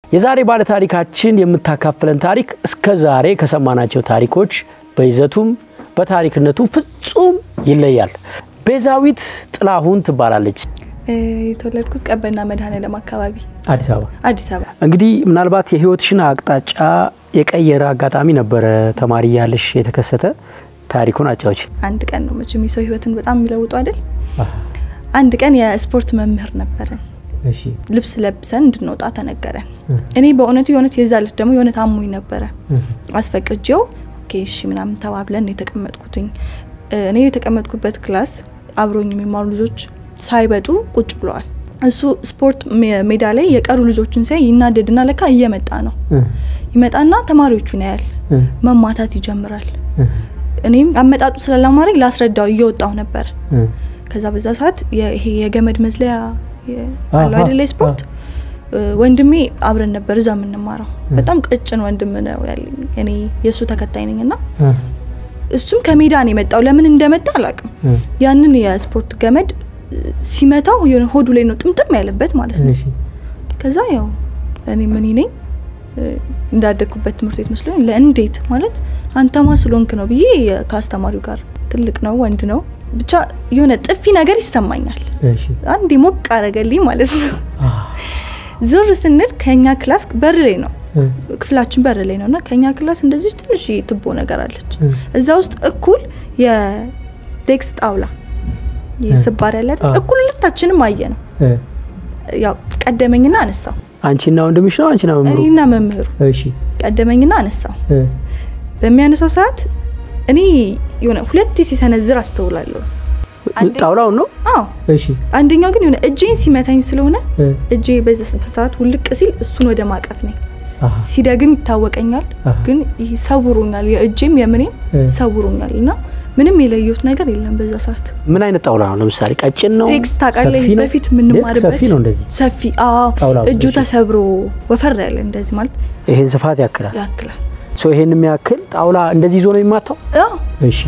የዛሬ ባለታሪካችን የምታካፍለን ታሪክ እስከ ዛሬ ከሰማናቸው ታሪኮች በይዘቱም በታሪክነቱም ፍጹም ይለያል። ቤዛዊት ጥላሁን ትባላለች። የተወለድኩት ቀበና መድኃኔዓለም አካባቢ አዲስ አበባ። አዲስ አበባ። እንግዲህ ምናልባት የህይወትሽን አቅጣጫ የቀየረ አጋጣሚ ነበረ ተማሪ ያለሽ የተከሰተ ታሪኩን አጫዎች። አንድ ቀን ነው መቼም የሰው ህይወትን በጣም የሚለውጡ አይደል? አንድ ቀን የስፖርት መምህር ነበረን። ልብስ ለብሰን እንድንወጣ ተነገረን። እኔ በእውነቱ የእውነት የዛ ዕለት ደግሞ የእውነት አሞኝ ነበረ። አስፈቅጄው ኦኬ እሺ ምናምን ተባብለን የተቀመጥኩትኝ እኔ የተቀመጥኩበት ክላስ አብሮኝ የሚማሩ ልጆች ሳይበጡ ቁጭ ብለዋል። እሱ ስፖርት ሜዳ ላይ የቀሩ ልጆችን ሲያይ ይናደድና ለካ እየመጣ ነው። ይመጣና ተማሪዎቹን ያያል፣ መማታት ይጀምራል። እኔም አመጣጡ ስለላማረኝ ላስረዳው እየወጣው ነበር። ከዛ በዛ ሰዓት ይሄ የገመድ መዝለያ አለው አይደለ ስፖርት ወንድሜ አብረን ነበር እዛ የምንማረው። በጣም ቀጭን ወንድም ነው ያለኝ። እኔ የእሱ ተከታይ ነኝ እና እሱም ከሜዳ ነው የመጣው። ለምን እንደመጣ አላውቅም። ያንን የስፖርት ገመድ ሲመታው የሆነ ሆዱ ላይ ነው ጥምጥም ያለበት ማለት ነው። ከዛ ያው እኔ ምን ነኝ እንዳደግኩበት ትምህርት ቤት መስሎኝ ለእንዴት ማለት አንተማ ስለሆንክ ነው ብዬ ከአስተማሪው ጋር ትልቅ ነው ወንድ ነው ብቻ የሆነ ጥፊ ነገር ይሰማኛል። አንዴ ሞቅ አረገልኝ ማለት ነው። ዞር ስንል ከኛ ክላስ በር ላይ ነው ክፍላችን በር ላይ ነው እና ከኛ ክላስ እንደዚህ ትንሽ ትቦ ነገር አለች። እዛ ውስጥ እኩል የዴክስ ጣውላ ስባሪ ያለ እኩል ሁለታችንም አየ ነው። ያው ቀደመኝና አነሳው። አንቺና ወንድምሽ ነው? አንቺና መምህሩ? እኔና መምህሩ። እሺ። ቀደመኝና አነሳው። በሚያነሳው ሰዓት እኔ የሆነ ሁለቴ ሲሰነዝር አስተውላለሁ። ጣውላውን ነው? አዎ። እሺ። አንደኛው ግን የሆነ እጄን ሲመታኝ ስለሆነ እጄ በዛ ሰዓት ውልቅ ሲል እሱን ወደ ማቀፍ ነኝ። ሲደግም ይታወቀኛል፣ ግን ይህ ሰውሮኛል፣ የእጄም የምኔም ሰውሮኛል እና ምንም የለየሁት ነገር የለም በዛ ሰዓት። ምን አይነት ጣውላ ነው? ለምሳሌ ቀጭን ነው? ሬክስ ታውቃለህ? ሰፊ ነው? በፊት የምንማርበት ሰፊ ነው እንደዚህ ሰፊ። አዎ፣ ጣውላው፣ እጁ እሺ። ተሰብሮ ወፈር ያለ እንደዚህ ማለት ይሄን ስፋት ያክላል። ያክላል። ሶ ይሄን የሚያክል ጣውላ እንደዚህ ይዞ ነው የሚማታው? አዎ እሺ።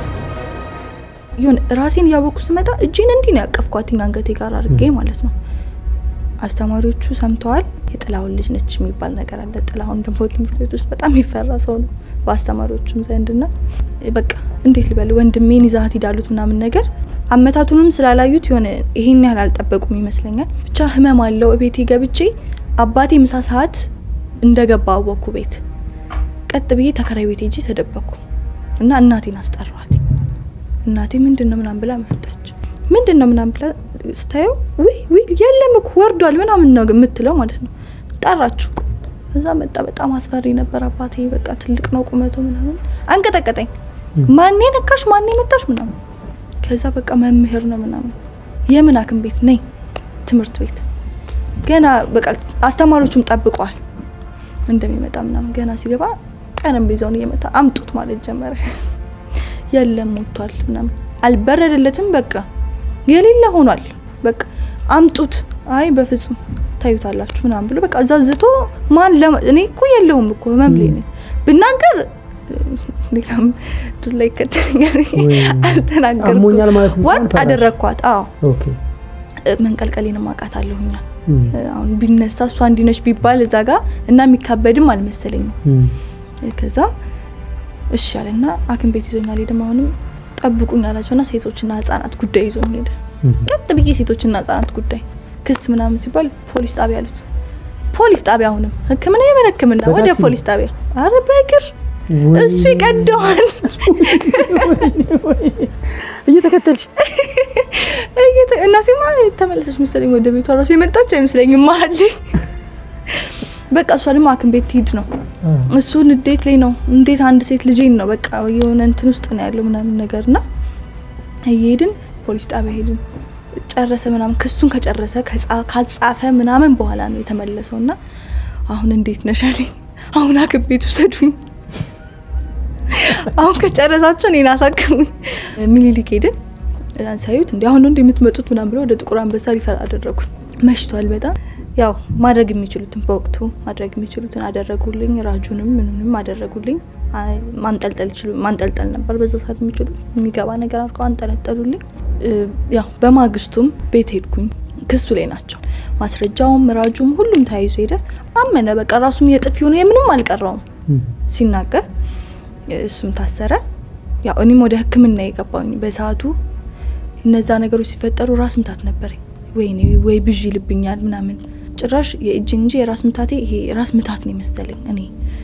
የሆነ ራሴን እያወቅኩ ስመጣ እጄን እንዲህ ነው ያቀፍኳትኝ አንገቴ ጋር አድርጌ ማለት ነው። አስተማሪዎቹ ሰምተዋል። የጥላሁን ልጅ ነች የሚባል ነገር አለ። ጥላሁን ደግሞ ትምህርት ቤት ውስጥ በጣም ይፈራ ሰው ነው በአስተማሪዎቹም ዘንድ ና በቃ እንዴት ልበል ወንድሜን ይዛት ሂዳሉት ምናምን ነገር አመታቱንም ስላላዩት የሆነ ይሄን ያህል አልጠበቁም ይመስለኛል። ብቻ ህመም አለው። ቤቴ ገብቼ አባቴ ምሳ ሰዓት እንደገባ አወቅኩ ቤት። ቀጥ ብዬ ተከራይ ቤት ሄጄ ተደበቅኩ እና እናቴን አስጠራዋት። እናቴ ምንድን ነው ምናምን ብላ መጣች። ምንድን ነው ምናምን ብላ ስታየው ውይ ውይ የለም እኮ ወርዷል ምናምን ነው የምትለው ማለት ነው። ጠራችሁ። እዛ መጣ። በጣም አስፈሪ ነበር አባቴ። በቃ ትልቅ ነው ቁመቱ ምናምን። አንቀጠቀጠኝ። ማኔ ነካሽ? ማኔ መታሽ? ምናምን ከዛ በቃ መምህር ነው ምናምን። የምን ሐኪም ቤት ነኝ? ትምህርት ቤት ገና በቃ አስተማሪዎቹም ጠብቀዋል እንደሚመጣ ምናምን። ገና ሲገባ ጠረጴዛውን እየመታ አምጡት ማለት ጀመረ። የለም ሞቷል ምናምን አልበረደለትም። በቃ የሌለ ሆኗል። በቃ አምጡት። አይ በፍጹም ታዩታላችሁ ምናምን ብሎ በቃ እዛ ዝቶ ማን እኔ እኮ የለውም እኮ ህመም ላይ ነኝ ብናገር ሌላም ዱላ ይከተለኛል። አልተናገርኩም። አሞኛል ማለት ነው። ዋጥ አደረግኳት። አዎ ኦኬ። መንቀልቀሌንም አውቃት አለሁኛ አሁን ቢነሳ እሷ እንዲነች ቢባል እዛ ጋ እና የሚካበድም አልመሰለኝም። ከዛ እሺ አለና ሐኪም ቤት ይዞኛል። ሄደም አሁንም ጠብቁኝ አላቸውና ሴቶችና ህጻናት ጉዳይ ይዞኝ ሄደ። ቀጥ ብዬ ሴቶችና ህጻናት ጉዳይ ክስ ምናምን ሲባል ፖሊስ ጣቢያ አሉት። ፖሊስ ጣቢያ አሁንም ህክምና የምን ህክምና ወደ በታክሲ? ፖሊስ ጣቢያ። አረ በእግር እሱ ይቀደዋል። እየተከተልሽ እየተ- እናቴማ ተመለሰች መሰለኝ ወደ ቤቷ ራሱ የመጣች አይመስለኝም መሀል ላይ በቃ እሷ ደግሞ ሐኪም ቤት ትሂድ ነው እሱ ንዴት ላይ ነው። እንዴት አንድ ሴት ልጄን ነው በቃ የሆነ እንትን ውስጥ ነው ያለው ምናምን ነገር እና እየሄድን ፖሊስ ጣቢያ ሄድን። ጨረሰ ምናምን ክሱን ከጨረሰ ከጻ- ካጻፈ ምናምን በኋላ ነው የተመለሰው እና አሁን እንዴት ነሽ አለኝ። አሁን ሐኪም ቤት ውሰዱኝ፣ አሁን ከጨረሳቸው እኔን አሳክሙኝ። ሚኒሊክ ሄድን። ሳዩት እንዲ አሁን ነው እንደ የምትመጡት ምናምን ብለው ወደ ጥቁር አንበሳ ሪፈር አደረጉን። መሽቷል በጣም ያው ማድረግ የሚችሉትን በወቅቱ ማድረግ የሚችሉትን አደረጉልኝ። ራጁንም ምንንም አደረጉልኝ። አይ ማንጠልጠል ይችሉ ማንጠልጠል ነበር በዛ ሰዓት የሚችሉት የሚገባ ነገር አድርገው አንጠለጠሉልኝ። እ፣ ያው በማግስቱም ቤት ሄድኩኝ። ክሱ ላይ ናቸው። ማስረጃውም ራጁም ሁሉም ተያይዞ ሄደ። አመነ። በቃ ራሱም የጥፊ ሆነ የምንም አልቀረውም ሲናገር፣ እሱም ታሰረ። ያው እኔም ወደ ሕክምና የገባኝ በሰዓቱ እነዛ ነገሮች ሲፈጠሩ ራስ ምታት ነበረኝ። ወይኔ ወይ ብዥ ይልብኛል ምናምን ጭራሽ የእጅን እንጂ የራስ ምታቴ ይሄ ራስ ምታት ነው የመሰለኝ እኔ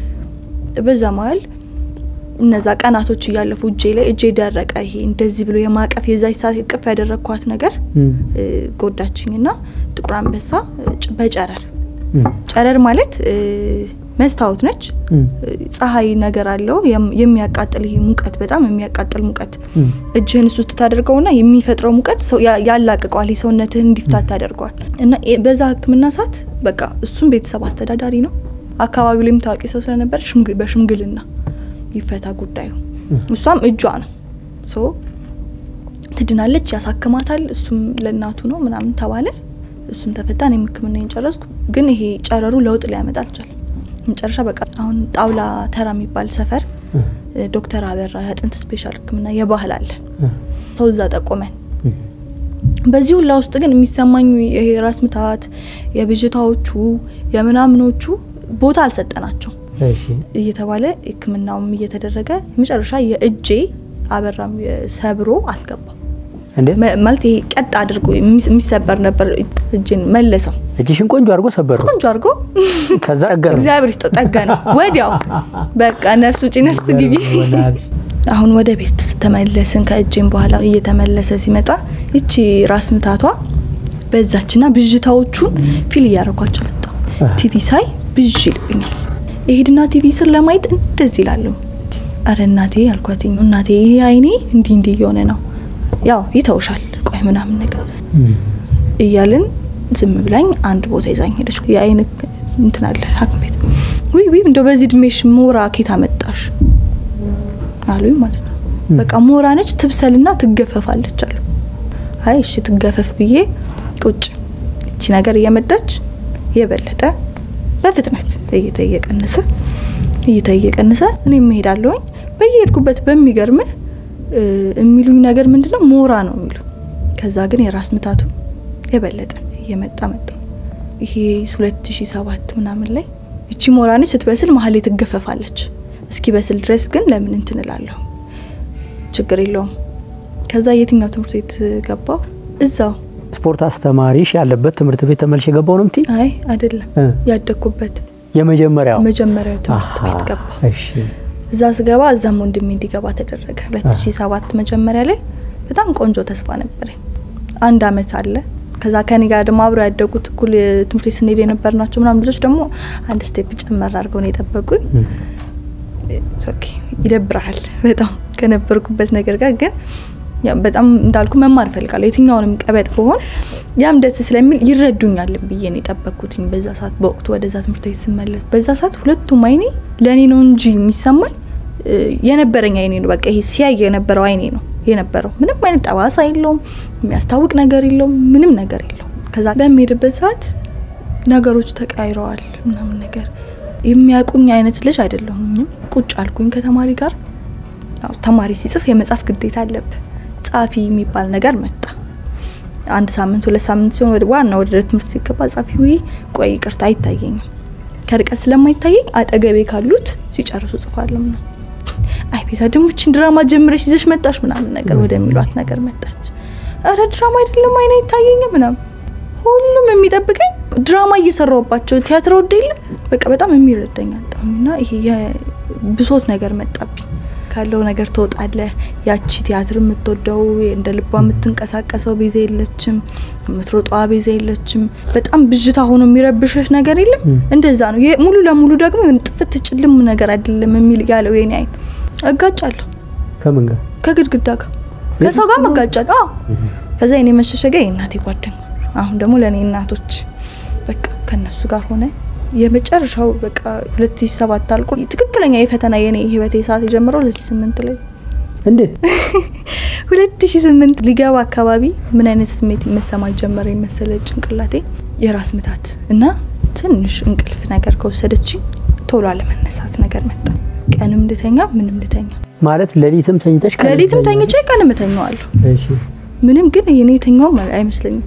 በዛ መሀል እነዛ ቀናቶች እያለፉ እጄ ላይ እጄ ደረቀ። ይሄ እንደዚህ ብሎ የማቀፍ የዛች ሰዓት እቅፍ ያደረግኳት ነገር ጎዳችኝ ና ጥቁር አንበሳ በጨረር ጨረር ማለት መስታወት ነች። ፀሐይ ነገር አለው የሚያቃጥል ይሄ ሙቀት በጣም የሚያቃጥል ሙቀት እጅህን እሱ ውስጥ ታደርገውና የሚፈጥረው ሙቀት ያላቅቀዋል፣ የሰውነትህን እንዲፍታት ታደርገዋል። እና በዛ ህክምና ሰዓት በቃ እሱም ቤተሰብ አስተዳዳሪ ነው። አካባቢው ላይም ታዋቂ ሰው ስለነበር በሽምግልና ይፈታ ጉዳዩ። እሷም እጇ ነው ሶ ትድናለች፣ ያሳክማታል። እሱም ለእናቱ ነው ምናምን ተባለ። እሱም ተፈታ። እኔም ህክምናዬን ጨረስኩ። ግን ይሄ ጨረሩ ለውጥ ሊያመጣ አልቻለም። መጨረሻ በቃ አሁን ጣውላ ተራ የሚባል ሰፈር ዶክተር አበራ የአጥንት ስፔሻል ህክምና የባህል አለ ሰው እዛ ጠቆመን። በዚህ ሁላ ውስጥ ግን የሚሰማኝ ይሄ ራስ ምታት የብዥታዎቹ የምናምኖቹ ቦታ አልሰጠናቸው እየተባለ ህክምናውም እየተደረገ መጨረሻ የእጄ አበራም ሰብሮ አስገባ። ማለት ይሄ ቀጥ አድርጎ የሚሰበር ነበር። እጅን መለሰው። እጅሽን ቆንጆ አድርጎ ሰበረው። ቆንጆ አድርጎ ከዛ ጠገነው። እግዚአብሔር ይስጠው ጠገነው። ወዲያው በቃ ነፍስ ውጪ ነፍስ ግቢ። አሁን ወደ ቤት ተመለስን። ከእጄም በኋላ እየተመለሰ ሲመጣ ይቺ ራስ ምታቷ በዛችና ብዥታዎቹን ፊል እያደረኳቸው መጣሁ። ቲቪ ሳይ ብዥ ይልብኛል። የሄድና ቲቪ ስር ለማየት እንደዚህ ይላለሁ። አረ እናቴ አልኳትኝ። እናቴ ይሄ አይኔ እንዲህ እንዲህ እየሆነ ነው ያው ይተውሻል፣ ቆይ ምናምን ነገር እያልን ዝም ብላኝ አንድ ቦታ ይዛኝ ሄደች። የአይን እንትን አለ ሐኪም ቤት ውይ ውይ እንደው በዚህ እድሜሽ ሞራ ኬት አመጣሽ አሉኝ ማለት ነው። በቃ ሞራ ነች ትብሰልና ትገፈፋለች አሉ። አይ እሺ ትገፈፍ ብዬ ቁጭ እቺ ነገር እየመጣች የበለጠ በፍጥነት እይታ እየቀነሰ እይታ እየቀነሰ እኔም እሄዳለሁኝ በየሄድኩበት በሚገርምህ የሚሉኝ ነገር ምንድነው ሞራ ነው የሚሉ። ከዛ ግን የራስ ምታቱ የበለጠ እየመጣ መጣ። ይሄ 2007 ምናምን ላይ እቺ ሞራ ነች ስትበስል መሀል ላይ ትገፈፋለች። እስኪ በስል ድረስ ግን ለምን እንትን እላለሁ፣ ችግር የለውም። ከዛ የትኛው ትምህርት ቤት ገባው? እዛው ስፖርት አስተማሪሽ ያለበት ትምህርት ቤት ተመልሽ የገባው ነው ምትይ? አይ አይደለም፣ ያደግኩበት የመጀመሪያው መጀመሪያው ትምህርት ቤት ገባ። እሺ እዛ ስገባ እዛም ወንድሜ እንዲገባ ተደረገ። 2007 መጀመሪያ ላይ በጣም ቆንጆ ተስፋ ነበረኝ። አንድ አመት አለ። ከዛ ከኔ ጋር ደግሞ አብረው ያደጉት እኩል ትምህርት ቤት ስንሄድ የነበር ናቸው ምናምን ልጆች ደግሞ አንድ ስቴፕ ጨመር አድርገው ነው የጠበቁኝ። ኦኬ ይደብረሃል በጣም ከነበርኩበት ነገር ጋር ግን በጣም እንዳልኩ መማር እፈልጋለሁ። የትኛውንም ቀበጥ በሆን ያም ደስ ስለሚል ይረዱኛል ብዬ ነው የጠበቅኩትኝ። በዛ ሰዓት በወቅቱ ወደዛ ትምህርት ቤት ስመለስ በዛ ሰዓት ሁለቱም አይኔ ለእኔ ነው እንጂ የሚሰማኝ የነበረኝ አይኔ ነው። በቃ ይሄ ሲያይ የነበረው አይኔ ነው የነበረው። ምንም አይነት ጠባሳ የለውም፣ የሚያስታውቅ ነገር የለውም፣ ምንም ነገር የለውም። ከዛ በሚሄድበት ሰዓት ነገሮች ተቃይረዋል ምናምን ነገር የሚያውቁኝ አይነት ልጅ አይደለሁኝም። ቁጭ አልኩኝ ከተማሪ ጋር። ተማሪ ሲጽፍ የመጻፍ ግዴታ አለብህ። ጻፊ የሚባል ነገር መጣ። አንድ ሳምንት ሁለት ሳምንት ሲሆን ወደ ዋና ወደ ትምህርት ሲገባ ጻፊ ውይ ቆይ ይቅርታ አይታየኝም፣ ከርቀት ስለማይታየኝ አጠገቤ ካሉት ሲጨርሱ ጽፋለሁ ነው። አይ ቤዛ ደግሞ ይህችን ድራማ ጀምረሽ ይዘሽ መጣሽ ምናምን ነገር ወደሚሏት ነገር መጣች። እረ ድራማ አይደለም አይነ አይታየኝም ምናምን ሁሉም የሚጠብቀኝ ድራማ እየሰራውባቸው ቲያትር ወደ የለ በቃ በጣም የሚረዳኝ አጣሁኝና ይሄ የብሶት ነገር መጣብኝ። ካለው ነገር ትወጣለህ። ያቺ ቲያትር የምትወደው እንደ ልቧ የምትንቀሳቀሰው ቤዛ የለችም፣ የምትሮጧ ቤዛ የለችም። በጣም ብዥታ ሆኖ የሚረብሽህ ነገር የለም። እንደዛ ነው። ሙሉ ለሙሉ ደግሞ የሆነ ጥፍት ጭልም ነገር አይደለም የሚል ያለው የኔ አይን እጋጫለሁ። ከምን ጋር? ከግድግዳ ጋር ከሰው ጋር መጋጫለሁ። አዎ ከዛ የኔ መሸሸጊያ የእናቴ ጓደኛ አሁን ደግሞ ለእኔ እናቶች በቃ ከነሱ ጋር ሆነ የመጨረሻው በቃ ሁለት ሺ ሰባት አልቆ ትክክለኛ የፈተና የኔ ህይወቴ ሰዓት የጀመረው ሁለት ሺ ስምንት ላይ እንዴት ሁለት ሺ ስምንት ሊገባ አካባቢ ምን አይነት ስሜት መሰማት ጀመረ የመሰለ ጭንቅላቴ የራስ ምታት እና ትንሽ እንቅልፍ ነገር ከወሰደች ቶሎ አለመነሳት ነገር መጣ። ቀንም ልተኛ ምንም ልተኛ ማለት ሌሊትም ተኝተሽ ሌሊትም ተኝቼ ቀንም እተኛዋለሁ። ምንም ግን የኔ የተኛውም አይመስለኝም።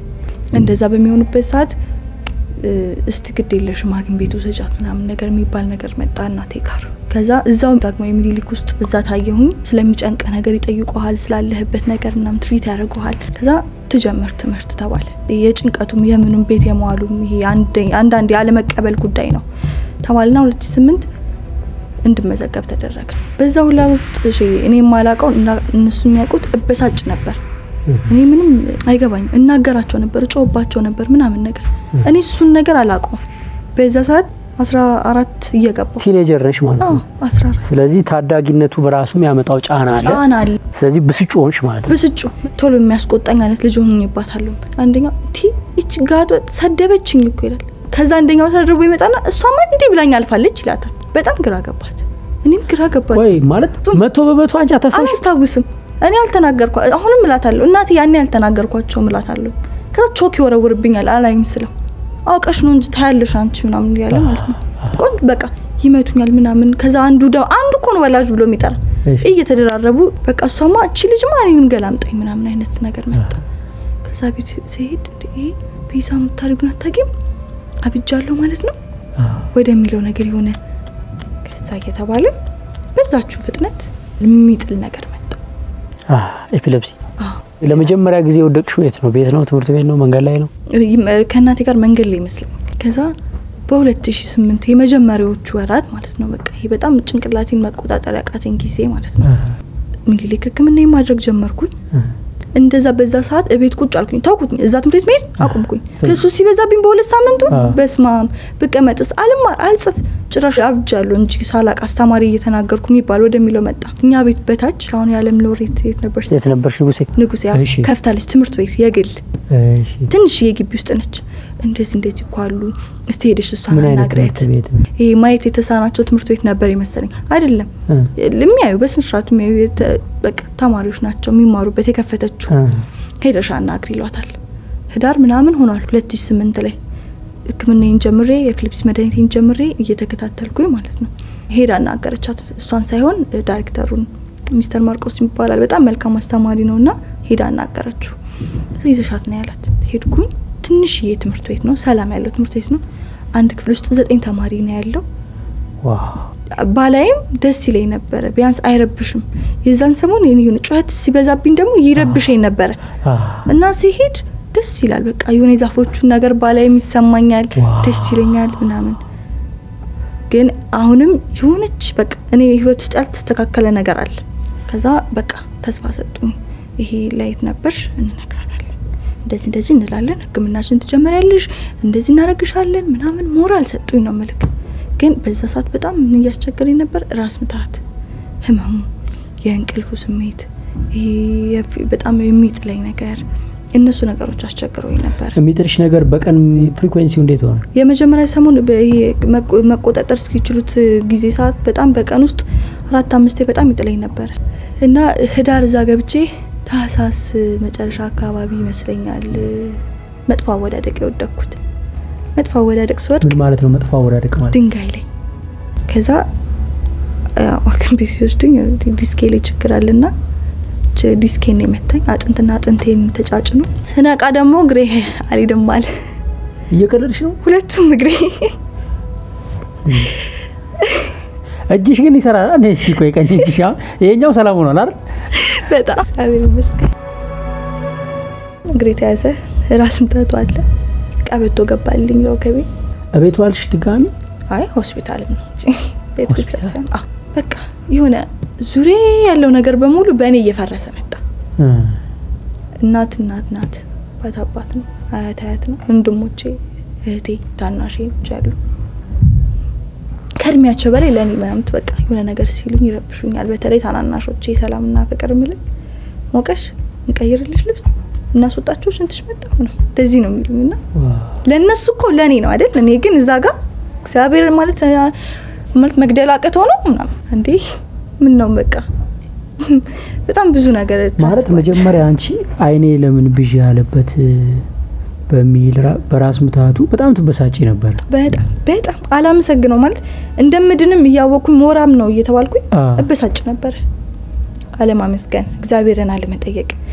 እንደዛ በሚሆኑበት ሰዓት እስቲ ግድ የለሽም ሐኪም ቤቱ ሰጫት ምናምን ነገር የሚባል ነገር መጣ እናቴ ጋር። ከዛ እዛው ደግሞ የሚኒሊክ ውስጥ እዛ ታየሁኝ። ስለሚጨንቅ ነገር ይጠይቁሃል፣ ስላለህበት ነገር እናም ትሪት ያደርጉሃል። ከዛ ትጀምር ትምህርት ተባለ። የጭንቀቱም የምኑም ቤት የመዋሉም ይሄ አንዳንድ ያለመቀበል ጉዳይ ነው ተባልና ሁለት ሺ ስምንት እንድመዘገብ ተደረገ። በዛ ሁላ ውስጥ እኔ የማላውቀው እነሱ የሚያውቁት እበሳጭ ነበር። እኔ ምንም አይገባኝም። እናገራቸው ነበር፣ እጮህባቸው ነበር ምናምን ነገር። እኔ እሱን ነገር አላውቀውም። በዛ ሰዓት አስራ አራት እየገባሁ ቲኔጀር ነሽ ማለት ነው። አስራ አራት ስለዚህ ታዳጊነቱ በራሱ የሚያመጣው ጫና አለ። ጫና አለ። ስለዚህ ብስጩ ሆንሽ ማለት ነው። ብስጩ ቶሎ የሚያስቆጣኝ አይነት ልጅ ሆኜባታለሁ። አንደኛው ቲ ይች ጋጥ ሰደበችኝ እኮ ይላል። ከዛ አንደኛው ተደርቦ ይመጣና እሷማ እንዲህ ብላኝ አልፋለች ይላታል። በጣም ግራ ገባት። እኔም ግራ ገባት። ወይ ማለት መቶ በመቶ አንቺ አታስታውሽ? አላስታውስም። እኔ አልተናገርኳ አሁንም እላታለሁ እናቴ ያኔ ያልተናገርኳቸው እላታለሁ። ከዛ ቾክ ይወረውርብኛል አላይም ስለው አውቀሽ ነው እንጂ ታያለሽ አንቺ ምናምን እያለ ማለት ነው። ቆንጆ በቃ ይመቱኛል ምናምን። ከዛ አንዱ ደ አንዱ እኮ ነው ወላጅ ብሎ የሚጠራ እየተደራረቡ በቃ እሷማ እቺ ልጅማ እኔንም ገላምጠኝ ምናምን አይነት ነገር መጣ። ከዛ ቤት ሲሄድ ይሄ ቤዛ የምታደርጉን አታውቂም አብጃለሁ ማለት ነው ወደሚለው ነገር የሆነ ከዛ እየተባለ በዛችሁ ፍጥነት የሚጥል ነገር መጣ። ኤፒለፕሲ ለመጀመሪያ ጊዜ የወደቅሽው የት ነው? ቤት ነው? ትምህርት ቤት ነው? መንገድ ላይ ነው? ከእናቴ ጋር መንገድ ላይ ይመስለኝ። ከዛ በ2008 የመጀመሪያዎቹ ወራት ማለት ነው በቃ ይሄ በጣም ጭንቅላቴን መቆጣጠር ያቃተኝ ጊዜ ማለት ነው። ሚኒሊክ ሕክምና ማድረግ ጀመርኩኝ። እንደዛ በዛ ሰዓት እቤት ቁጭ አልኩኝ፣ ታውኩኝ። እዛ ትምህርት ቤት መሄድ አቁምኩኝ። ከሱ ሲበዛብኝ በሁለት ሳምንቱ በስማም ብቀመጥስ አልማር አልጽፍ ጭራሽ አብጃለሁ እንጂ ሳላቅ አስተማሪ እየተናገርኩ የሚባል ወደሚለው መጣ። እኛ ቤት በታች አሁን የዓለም ሎሬት የት ነበር የት ነበርሽ? ንጉሴ ንጉሴ ከፍታለች ትምህርት ቤት የግል ትንሽ የግቢ ውስጥ ነች። እንደዚህ እንደዚህ እኮ አሉ። እስቲ ሄደሽ እሷን አናግሪያት። ይሄ ማየት የተሳናቸው ትምህርት ቤት ነበር የመሰለኝ። አይደለም የሚያዩ በስነ ስርዓቱ የሚያዩ በቃ ተማሪዎች ናቸው የሚማሩበት የከፈተችው። ሄደሽ አናግሪ ይሏታል። ህዳር ምናምን ሆኗል ሁለት ሺ ስምንት ላይ ህክምናዬን ጀምሬ የፊሊፕስ መድኃኒቴን ጀምሬ እየተከታተልኩኝ ማለት ነው። ሄዳ አናገረቻት። እሷን ሳይሆን ዳይሬክተሩን ሚስተር ማርቆስ ይባላል። በጣም መልካም አስተማሪ ነው እና ሄዳ አናገረችው። ይዘሻት ነው ያላት። ሄድኩኝ። ትንሽዬ ትምህርት ቤት ነው፣ ሰላም ያለው ትምህርት ቤት ነው። አንድ ክፍል ውስጥ ዘጠኝ ተማሪ ነው ያለው። ባላይም ደስ ይለኝ ነበረ፣ ቢያንስ አይረብሽም። የዛን ሰሞን የሆነ ጩኸት ሲበዛብኝ ደግሞ ይረብሸኝ ነበረ እና ሲሄድ ደስ ይላል። በቃ የሆነ የዛፎቹን ነገር ባላይም ይሰማኛል፣ ደስ ይለኛል ምናምን። ግን አሁንም የሆነች በቃ እኔ ህይወት ውስጥ ያልተስተካከለ ነገር አለ። ከዛ በቃ ተስፋ ሰጡኝ። ይሄ ላይት ነበርሽ እንነግራታለን፣ እንደዚህ እንደዚህ እንላለን፣ ህክምናችን ትጀመሪያለሽ፣ እንደዚህ እናረግሻለን ምናምን ሞራል ሰጡኝ ነው ምልክ። ግን በዛ ሰዓት በጣም ምን እያስቸገረኝ ነበር? ራስ ምታት፣ ህመሙ፣ የእንቅልፉ ስሜት፣ ይሄ በጣም የሚጥለኝ ነገር እነሱ ነገሮች አስቸግረውኝ ነበር። የሚጥልሽ ነገር በቀን ፍሪኩዌንሲው እንዴት ሆነ? የመጀመሪያ ሰሞን መቆጣጠር እስኪችሉት ጊዜ ሰዓት በጣም በቀን ውስጥ አራት አምስቴ በጣም ይጥለኝ ነበር እና ህዳር እዛ ገብቼ ታህሳስ መጨረሻ አካባቢ ይመስለኛል መጥፎ አወዳደቅ የወደቅኩት። መጥፎ አወዳደቅ ስወድቅ ምን ማለት ነው? መጥፎ አወዳደቅ ማለት ድንጋይ ላይ ከዛ ሐኪም ቤት ሲወስዱኝ ዲስኬ ላይ ችግር አለና ዲስኬን የመታኝ አጥንትና አጥንቴን ተጫጭኖ ስነቃ ደግሞ እግሬ አልሄድም አለ። እየቀለድሽ ነው? ሁለቱም እግሬ እጅሽ ግን ይሰራል። እኔ እስኪ ቆይ ቀኝ እጅሽ አሁን ይሄኛው ሰላም ሆኗል አይደል? በጣም እግዚአብሔር ይመስገን። እግሬ ተያዘ፣ ራስ ምታቱ አለ፣ ቀበቶ ገባልኝ ነው ከቤ እቤት ዋልሽ ድጋሚ? አይ ሆስፒታልም ነው ቤት ብቻ ሳይሆን በቃ የሆነ ዙሪያ ያለው ነገር በሙሉ በእኔ እየፈረሰ መጣ። እናት እናት ናት፣ አባት አባት ነው፣ አያት አያት ነው፣ ወንድሞቼ እህቴ ታናሼ ልጅ ያሉ ከእድሜያቸው በላይ ለእኔ ምናምት በቃ የሆነ ነገር ሲሉኝ ይረብሹኛል። በተለይ ታናናሾቼ ሰላምና ፍቅር ምልኝ ሞቀሽ እንቀይርልሽ ልብስ እናስወጣቸው ሽንትሽ መጣ ነው እንደዚህ ነው የሚሉኝ እና ለእነሱ እኮ ለእኔ ነው አይደል? እኔ ግን እዛ ጋር እግዚአብሔር ማለት ማለት መግደል አቅተው ነው ምናምን እንዴ ምን ነው በቃ በጣም ብዙ ነገር ማለት መጀመሪያ አንቺ አይኔ ለምን ብዥ ያለበት በሚል በራስ ምታቱ በጣም ትበሳጭ ነበር። በጣም በጣም አላመሰግነው ማለት እንደምድንም እያወቅኩኝ ሞራም ነው እየተባልኩኝ እበሳጭ ነበር። አለማመስገን፣ እግዚአብሔርን አለመጠየቅ፣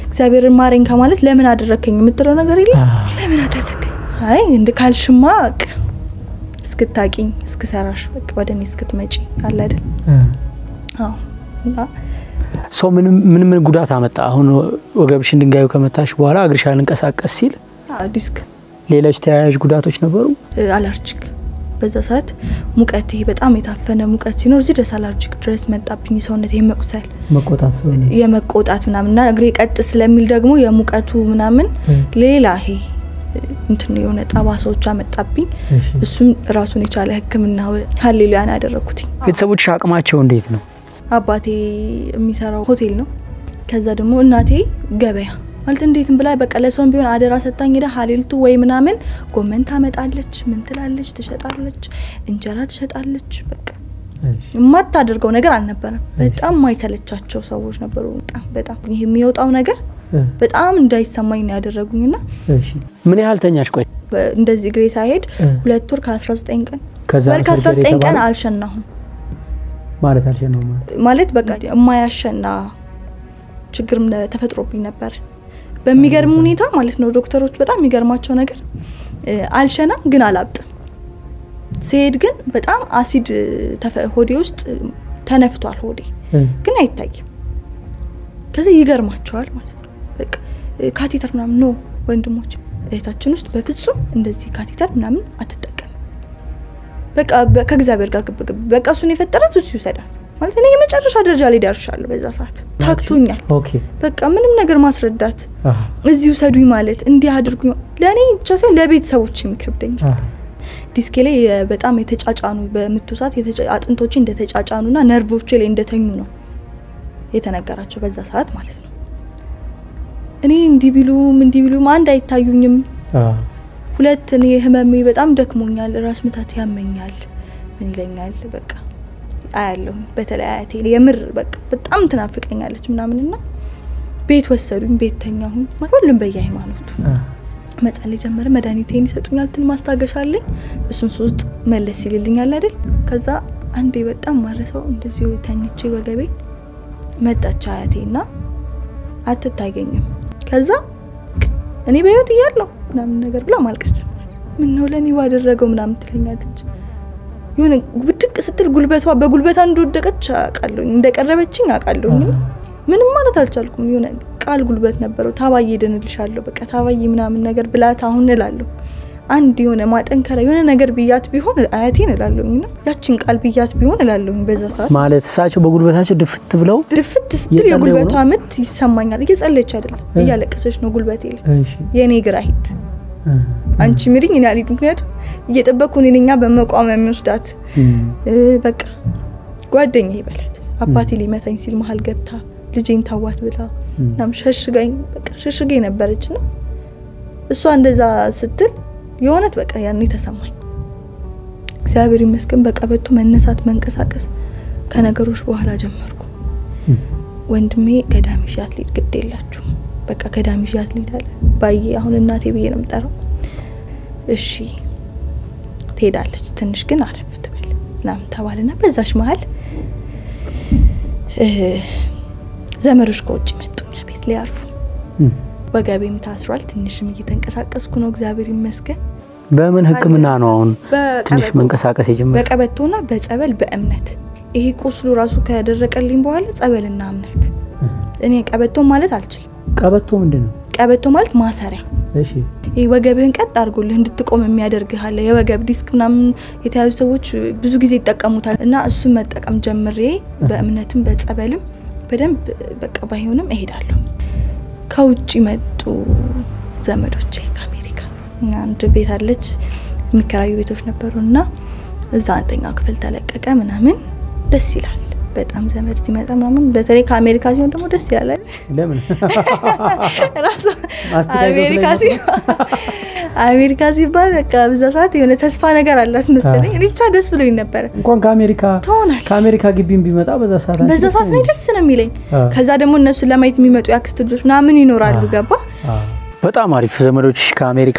እግዚአብሔርን ማረኝ ከማለት ለምን አደረከኝ የምትለው ነገር የለም። ለምን አደረከኝ? አይ እንደ ካልሽማ በቃ እስክታቂኝ እስክሰራሽ በቃ ወደ እኔ እስክትመጪ አለ አይደል? አዎ እና ሰው ምን ምን ምን ጉዳት አመጣ? አሁን ወገብሽን ድንጋዩ ከመታሽ በኋላ እግርሽ አልንቀሳቀስ ሲል አዎ፣ ዲስክ ሌሎች ተያያዥ ጉዳቶች ነበሩ? አላርጂክ በዛ ሰዓት ሙቀት ይሄ በጣም የታፈነ ሙቀት ሲኖር እዚህ ድረስ አላርጂክ ድረስ መጣብኝ። ሰውነት የመቁሰል መቆጣት ሰው የመቆጣት ምናምንና እግሬ ቀጥ ስለሚል ደግሞ የሙቀቱ ምናምን ሌላ ይሄ እንትን የሆነ ጠባሳዎች አመጣብኝ። እሱም ራሱን የቻለ ሕክምና ሀሌሉያን ያደረግኩትኝ። ቤተሰቦችሽ አቅማቸው እንዴት ነው? አባቴ የሚሰራው ሆቴል ነው። ከዛ ደግሞ እናቴ ገበያ ማለት እንዴትም ብላ በቃ ለሰውም ቢሆን አደራ ሰጣኝ ሄዳ ሀሌልቱ ወይ ምናምን ጎመን ታመጣለች፣ ምን ትላለች፣ ትሸጣለች፣ እንጀራ ትሸጣለች። በቃ የማታደርገው ነገር አልነበረም። በጣም ማይሰለቻቸው ሰዎች ነበሩ። በጣም በጣም ይሄ የሚወጣው ነገር በጣም እንዳይሰማኝ ነው ያደረጉኝና ምን ያህል ተኛሽ? ቆይ እንደዚህ እግሬ ሳይሄድ ሁለት ወር ከ19 ቀን ከዛ ወር ነው ሰርጀሪ ከ19 ቀን የተባለው? አልሸናሁም ማለት አልሸነው ማለት ማለት በቃ የማያሸና ችግርም ነ- ተፈጥሮብኝ ነበረ። በሚገርም ሁኔታ ማለት ነው ዶክተሮች በጣም የሚገርማቸው ነገር እ፣ አልሸናም ግን አላብጥም። ሲሄድ ግን በጣም አሲድ ተፈ- ሆዴ ውስጥ ተነፍቷል። ሆዴ ግን አይታይም። ከዚህ ይገርማቸዋል ማለት ነው። በቃ እ፣ ካቴተር ምናምን ኖ ወንድሞች እህታችን ውስጥ በፍጹም እንደዚህ ካቴተር ምናምን አትጠቀም። በቃ በ- ከእግዚአብሔር ጋር ግብግብ በቃ እሱን የፈጠራት እሱ ይውሰዳት ማለት እኔ የመጨረሻ ደረጃ ላይ ደርሻለሁ። በዛ ሰዓት ታክቶኛል። ኦኬ በቃ ምንም ነገር ማስረዳት አህ እዚህ ውሰዱኝ ማለት እንዲህ አድርጉኝ ለእኔ ብቻ ሳይሆን ለቤተሰቦች የሚከብደኛል። አህ ዲስኬ ላይ የ- በጣም የተጫጫኑ በምቱ ሰዓት የተጫ- አጥንቶቼ እንደተጫጫኑና ነርቮቼ ላይ እንደተኙ ነው የተነገራቸው በዛ ሰዓት ማለት ነው። እኔ እንዲህ ቢሉም እንዲህ ቢሉም አንድ አይታዩኝም። አህ ሁለት እኔ ህመሜ በጣም ደክሞኛል፣ ራስ ምታት ያመኛል፣ ምን ይለኛል በቃ አያለሁኝ። በተለይ አያቴ የምር በቃ በጣም ትናፍቀኛለች ምናምንና ቤት ወሰዱኝ፣ ቤት ተኛሁኝ። ሁሉም በየሃይማኖቱ አህ መጸለይ ጀመረ። መድኃኒቴን ይሰጡኛል፣ ትን ማስታገሻ አለኝ። እሱን ሶስት መለስ ይልልኛል አይደል። ከዛ አንዴ በጣም ማረሰው እንደዚሁ ተኝቼ ወገቤ መጣች አያቴና አትታገኝም። ከዛ እኔ በህይወት እያለሁ ምናምን ነገር ብላ ማልቀስ ጀመረች። ምን ነው ለእኔ ባደረገው ምናምን ትለኛለች። የሆነ ብድቅ ስትል ጉልበቷ በጉልበቷ እንደወደቀች አውቃለሁኝ፣ እንደቀረበችኝ አውቃለሁኝ። እና ምንም ማለት አልቻልኩም። የሆነ ቃል ጉልበት ነበረው። ታባዬ ድንልሻለሁ በቃ ታባዬ ምናምን ነገር ብላት አሁን እላለሁ። አንድ የሆነ ማጠንከሪያ የሆነ ነገር ብያት ቢሆን አያቴን እላለሁኝ እና ያችን ቃል ብያት ቢሆን እላለሁኝ በዛ ሰዓት ማለት እሳቸው በጉልበታቸው ድፍት ብለው ድፍት ስትል እየጸለዩ የጉልበቷ ነው? ምት ይሰማኛል። እየጸለች አይደለም እ። እያለቀሰች ነው ጉልበቴ ላይ እሺ የእኔ ግራ ሂድ አህ አንቺ ምሪኝ እኔ አልሄድም። ምክንያቱም እየጠበቅኩ እኔ ነኛ በመቋም የሚወስዳት እም እ፣ በቃ ጓደኛ ይበላት አባቴ ሊመታኝ ሲል መሀል ገብታ ልጄን ታዋት ብላ እም ናም ሸሽጋኝ በቃ ሸሽጌ ነበረች ና እሷ እንደዛ ስትል የእውነት በቃ ያኔ ተሰማኝ። እግዚአብሔር ይመስገን በቀበቶ መነሳት መንቀሳቀስ ከነገሮች በኋላ ጀመርኩ። እም ወንድሜ ገዳም ይዣት ልሂድ ግድ የላችሁ በቃ ገዳም ይዣት ልሂድ አለ። ባዬ አሁን እናቴ ብዬ ነው የምጠራው። እሺ ትሄዳለች፣ ትንሽ ግን አረፍ ትበል ምናምን ተባልና በዛሽ መሀል እ፣ ዘመዶች ከውጭ መጡኛ ቤት ሊያርፉ እም ወገቤም ታስሯል። ትንሽም እየተንቀሳቀስኩ ነው፣ እግዚአብሔር ይመስገን። በምን ሕክምና ነው አሁን ትንሽ በቀበቶ- መንቀሳቀስ የጀመረው? በቀበቶና በጸበል በእምነት ይሄ ቁስሉ ራሱ ከደረቀልኝ በኋላ ጸበልና እምነት። እኔ ቀበቶ ማለት አልችልም። ቀበቶ ምንድን ነው? ቀበቶ ማለት ማሰሪያ እሺ ይህ ወገብህን ቀጥ አድርጎልህ እንድትቆም የሚያደርግህ አለ። የወገብ ዲስክ ምናምን የተያዙ ሰዎች ብዙ ጊዜ ይጠቀሙታል እና እሱን መጠቀም ጀምሬ በእምነትም በጸበልም በደንብ በቃ ባይሆንም እሄዳለሁ። ከውጭ መጡ ዘመዶቼ ከአሜሪካ እና አንድ ቤት አለች የሚከራዩ ቤቶች ነበሩ እና እዛ አንደኛው ክፍል ተለቀቀ ምናምን ደስ ይላል በጣም ዘመድ ሲመጣ ምናምን በተለይ ከአሜሪካ ሲሆን ደግሞ ደስ ይላል አይደል? ለምን ራሱ አስተያየት አሜሪካ ስለሚመጣ? ሲ- አሜሪካ ሲባል በቃ በዛ ሰዓት የሆነ ተስፋ ነገር አላት መሰለኝ። እኔ ብቻ ደስ ብሎኝ ነበረ። እንኳን ከአሜሪካ ትሆናል ከአሜሪካ ግቢም ቢመጣ በዛ ሰዓት አንቺ በዛ ደስ ሰዓት እኔ አይልም? ደስ ነው የሚለኝ። አ። ከዛ ደግሞ እነሱን ለማየት የሚመጡ የአክስት ልጆች ምናምን ይኖራሉ። አ። ገባ በጣም አሪፍ ዘመዶች ከአሜሪካ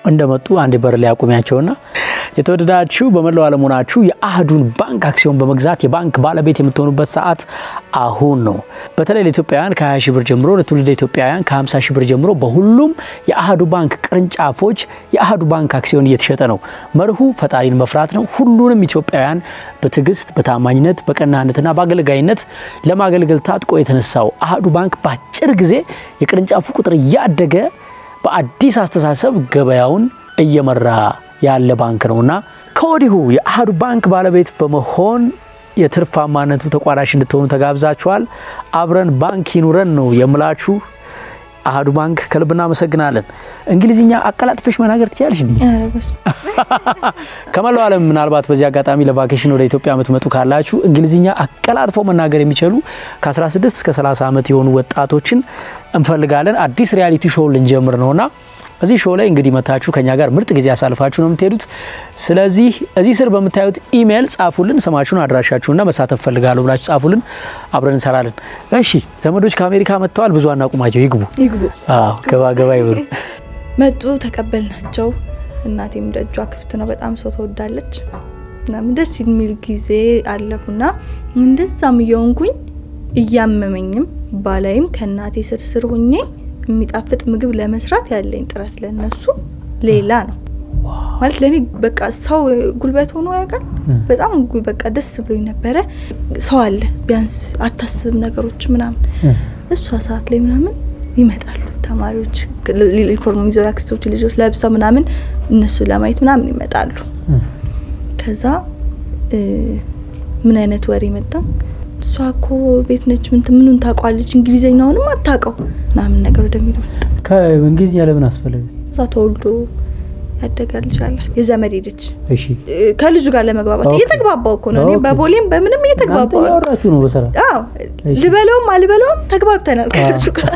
እንደመጡ አንድ በር ላይ አቁሚያቸውና የተወደዳችሁ በመላው ዓለም ሆናችሁ የአህዱን ባንክ አክሲዮን በመግዛት የባንክ ባለቤት የምትሆኑበት ሰዓት አሁን ነው። በተለይ ለኢትዮጵያውያን ከ20 ሺህ ብር ጀምሮ ለትውልደ ኢትዮጵያውያን ከ50 ሺህ ብር ጀምሮ በሁሉም የአህዱ ባንክ ቅርንጫፎች የአህዱ ባንክ አክሲዮን እየተሸጠ ነው። መርሁ ፈጣሪን መፍራት ነው። ሁሉንም ኢትዮጵያውያን በትዕግስት በታማኝነት በቀናነትና በአገልጋይነት ለማገልገል ታጥቆ የተነሳው አህዱ ባንክ በአጭር ጊዜ የቅርንጫፉ ቁጥር እያደገ በአዲስ አስተሳሰብ ገበያውን እየመራ ያለ ባንክ ነውና ከወዲሁ የአህዱ ባንክ ባለቤት በመሆን የትርፋማነቱ ተቋዳሽ እንድትሆኑ ተጋብዛችኋል። አብረን ባንክ ይኑረን ነው የምላችሁ። አህዱ ባንክ ከልብ እናመሰግናለን። እንግሊዝኛ አቀላጥፈሽ መናገር ትችላለሽ? ኧረ በስመ አብ። ከመላው ዓለም ምናልባት በዚህ አጋጣሚ ለቫኬሽን ወደ ኢትዮጵያ የምትመጡ ካላችሁ እንግሊዝኛ አቀላጥፈው መናገር የሚችሉ ከ16 እስከ 30 ዓመት የሆኑ ወጣቶችን እንፈልጋለን። አዲስ ሪያሊቲ ሾው ልንጀምር ነውና እዚህ ሾው ላይ እንግዲህ መታችሁ ከኛ ጋር ምርጥ ጊዜ ያሳልፋችሁ ነው የምትሄዱት። ስለዚህ እዚህ ስር በምታዩት ኢሜይል ጻፉልን፣ ስማችሁን፣ አድራሻችሁና መሳተፍ ፈልጋለሁ ብላችሁ ጻፉልን፣ አብረን እንሰራለን። እሺ ዘመዶች ከአሜሪካ መጥተዋል። ብዙ አናቁማቸው፣ ይግቡ። ይግቡ። አዎ ገባ ገባ ይበሉ። መጡ፣ ተቀበልናቸው። እናቴም ደጇ ክፍት ነው። በጣም ሰው ተወዳለች። እናም ደስ የሚል ጊዜ አለፉና እንደዛም እየሆንኩኝ እያመመኝም ባላይም ከእናቴ ስር ስር ሆኜ የሚጣፍጥ ምግብ ለመስራት ያለኝ ጥረት ለነሱ ሌላ ነው ማለት ለእኔ በቃ ሰው ጉልበት ሆኖ ያውቃል። በጣም ጉ- በቃ ደስ ብሎኝ ነበረ። ሰው አለ ቢያንስ አታስብም ነገሮች ምናምን እሷ ሰዓት ላይ ምናምን ይመጣሉ ተማሪዎች ዩኒፎርም ይዘው ያክስቶች ልጆች ለብሰው ምናምን እነሱ ለማየት ምናምን ይመጣሉ። ከዛ እ፣ ምን አይነት ወሬ መጣ? እሷ እኮ ቤት ነች ምን ምኑን ታውቋለች እንግሊዘኛውንም አታውቀው ምናምን ነገር ወደሚል መጣ። ከእንግሊዝኛ ለምን አስፈለገ? እዛ ተወልዶ ያደገ ልጅ አላት የዘመድ ልጅ እሺ እ፣ ከልጁ ጋር ለመግባባት ኦኬ። እየተግባባው እኮ ነው። እኔ ኦኬ። በቦሌም በምንም እናንተ እየተግባባው ነው። እያወራችሁ ነው በሰራ አዎ እሺ። ልበለውም አልበለውም ተግባብተናል ከልጁ ጋር።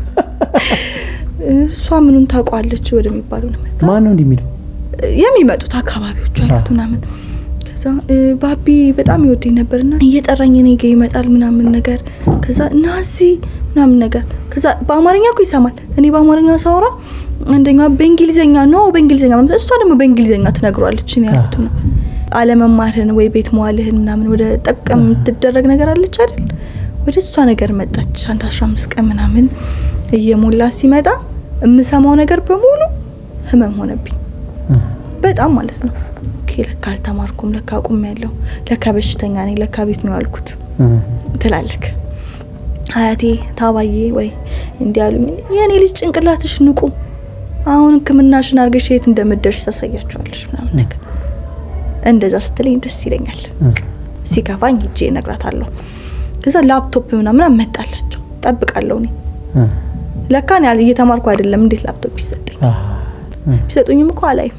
እሷ ምኑን ታውቋለች ወደሚባለው ነው መጣ። ማን ነው እንዲህ የሚለው? የሚመጡት አካባቢዎቹ ያሉት ምናምን ከዛ እ፣ ባቢ በጣም ይወደኝ ነበርና እየጠራኝ እኔ ጋ ይመጣል ምናምን ነገር ከዛ ናዚ ምናምን ነገር ከዛ በአማርኛ እኮ ይሰማል። እኔ በአማርኛ ሳወራ አንደኛ በእንግሊዝኛ ነው በእንግሊዝኛ ማለት እሷ ደግሞ በእንግሊዝኛ ትነግሯለች። እኔ ያልኩት ነው አለመማርህን ወይ ቤት መዋልህን ምናምን ወደ ጠቀም የምትደረግ ነገር አለች አይደል? ወደ እሷ ነገር መጣች። አንድ አስራ አምስት ቀን ምናምን እየሞላ ሲመጣ የምሰማው ነገር በሙሉ ህመም ሆነብኝ። በጣም ማለት ነው። ኦኬ ለካ አልተማርኩም፣ ለካ አቁም ያለው ለካ በሽተኛ ነኝ፣ ለካ ቤት ነው ያልኩት ትላለክ። አያቴ ታባዬ ወይ እንዲህ አሉኝ። የእኔ ልጅ ጭንቅላትሽ ንቁ፣ አሁን ሕክምናሽን አድርገሽ የት እንደምትደርሽ ታሳያቸዋለሽ ምናምን ነገር እንደዛ ስትለኝ ደስ ይለኛል። ሲከፋኝ ሂጄ እነግራታለሁ። ከዛ ላፕቶፕ ምናምን አመጣላቸው ጠብቃለሁ። እኔ ለካ እኔ አል- እየተማርኩ አይደለም እንዴት ላፕቶፕ ይሰጠኝ? ቢሰጡኝም እኮ አላይም።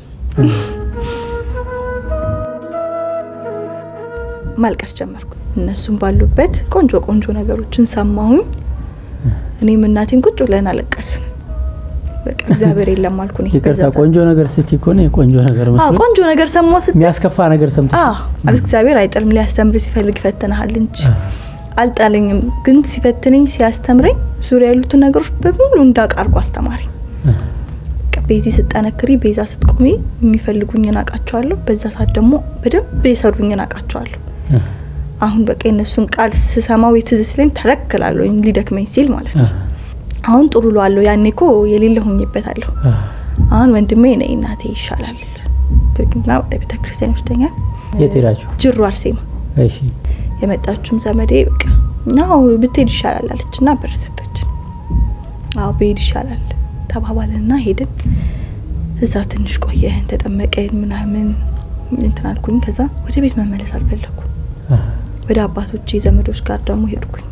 ማልቀስ ጀመርኩ። እነሱም ባሉበት ቆንጆ ቆንጆ ነገሮችን ሰማሁኝ። እኔም እናቴም ቁጭ ብለን አለቀስን። በቃ እግዚአብሔር የለም አልኩ። እኔ ይቅርታ በዛ ሰዓት። ቆንጆ ነገር ስትይ እኮ ነው የቆንጆ ነገር አዎ መስሎኝ ቆንጆ ነገር ሰማሁ ስትል የሚያስከፋ ነገር ሰምተሽ አዎ ማለት እግዚአብሔር አይጥልም፣ ሊያስተምር ሲፈልግ ይፈትንሃል እንጂ አልጣለኝም። ግን ሲፈትነኝ ሲያስተምረኝ ዙሪያ ያሉትን ነገሮች በሙሉ እንዳውቅ አድርጎ አስተማረኝ። በቃ ቤዚ ስትጠነክሪ፣ ቤዛ ስትቆሚ የሚፈልጉኝን አውቃቸዋለሁ። በዛ ሰዓት ደግሞ በደንብ የሰሩኝን አውቃቸዋለሁ። አሁን በቃ የነሱን ቃል ስሰማው የትዝ ሲለኝ ተረክላለሁ ሊደክመኝ ሲል ማለት ነው። አሁን ጥሩ ሏለሁ። ያኔ እኮ የሌለ ሆኜበታለሁ። አሁን ወንድሜ ነይ እናቴ ይሻላል ብርግና ወደ ቤተ ክርስቲያን ይወስደኛል። የት ሄዳችሁ? ጅሩ አርሴማ እሺ የመጣችሁም ዘመዴ በቃ ናው ብትሄድ ይሻላል አለች እና ብር ሰጠችን። አዎ ብሄድ ይሻላል ተባባልንና ሄድን። እዛ ትንሽ ቆየን፣ ተጠመቀን ምናምን እንትን አልኩኝ። ከዛ ወደ ቤት መመለስ አልፈለኩም። ወደ አባቶቼ ዘመዶች ጋር ደግሞ ሄድኩኝ።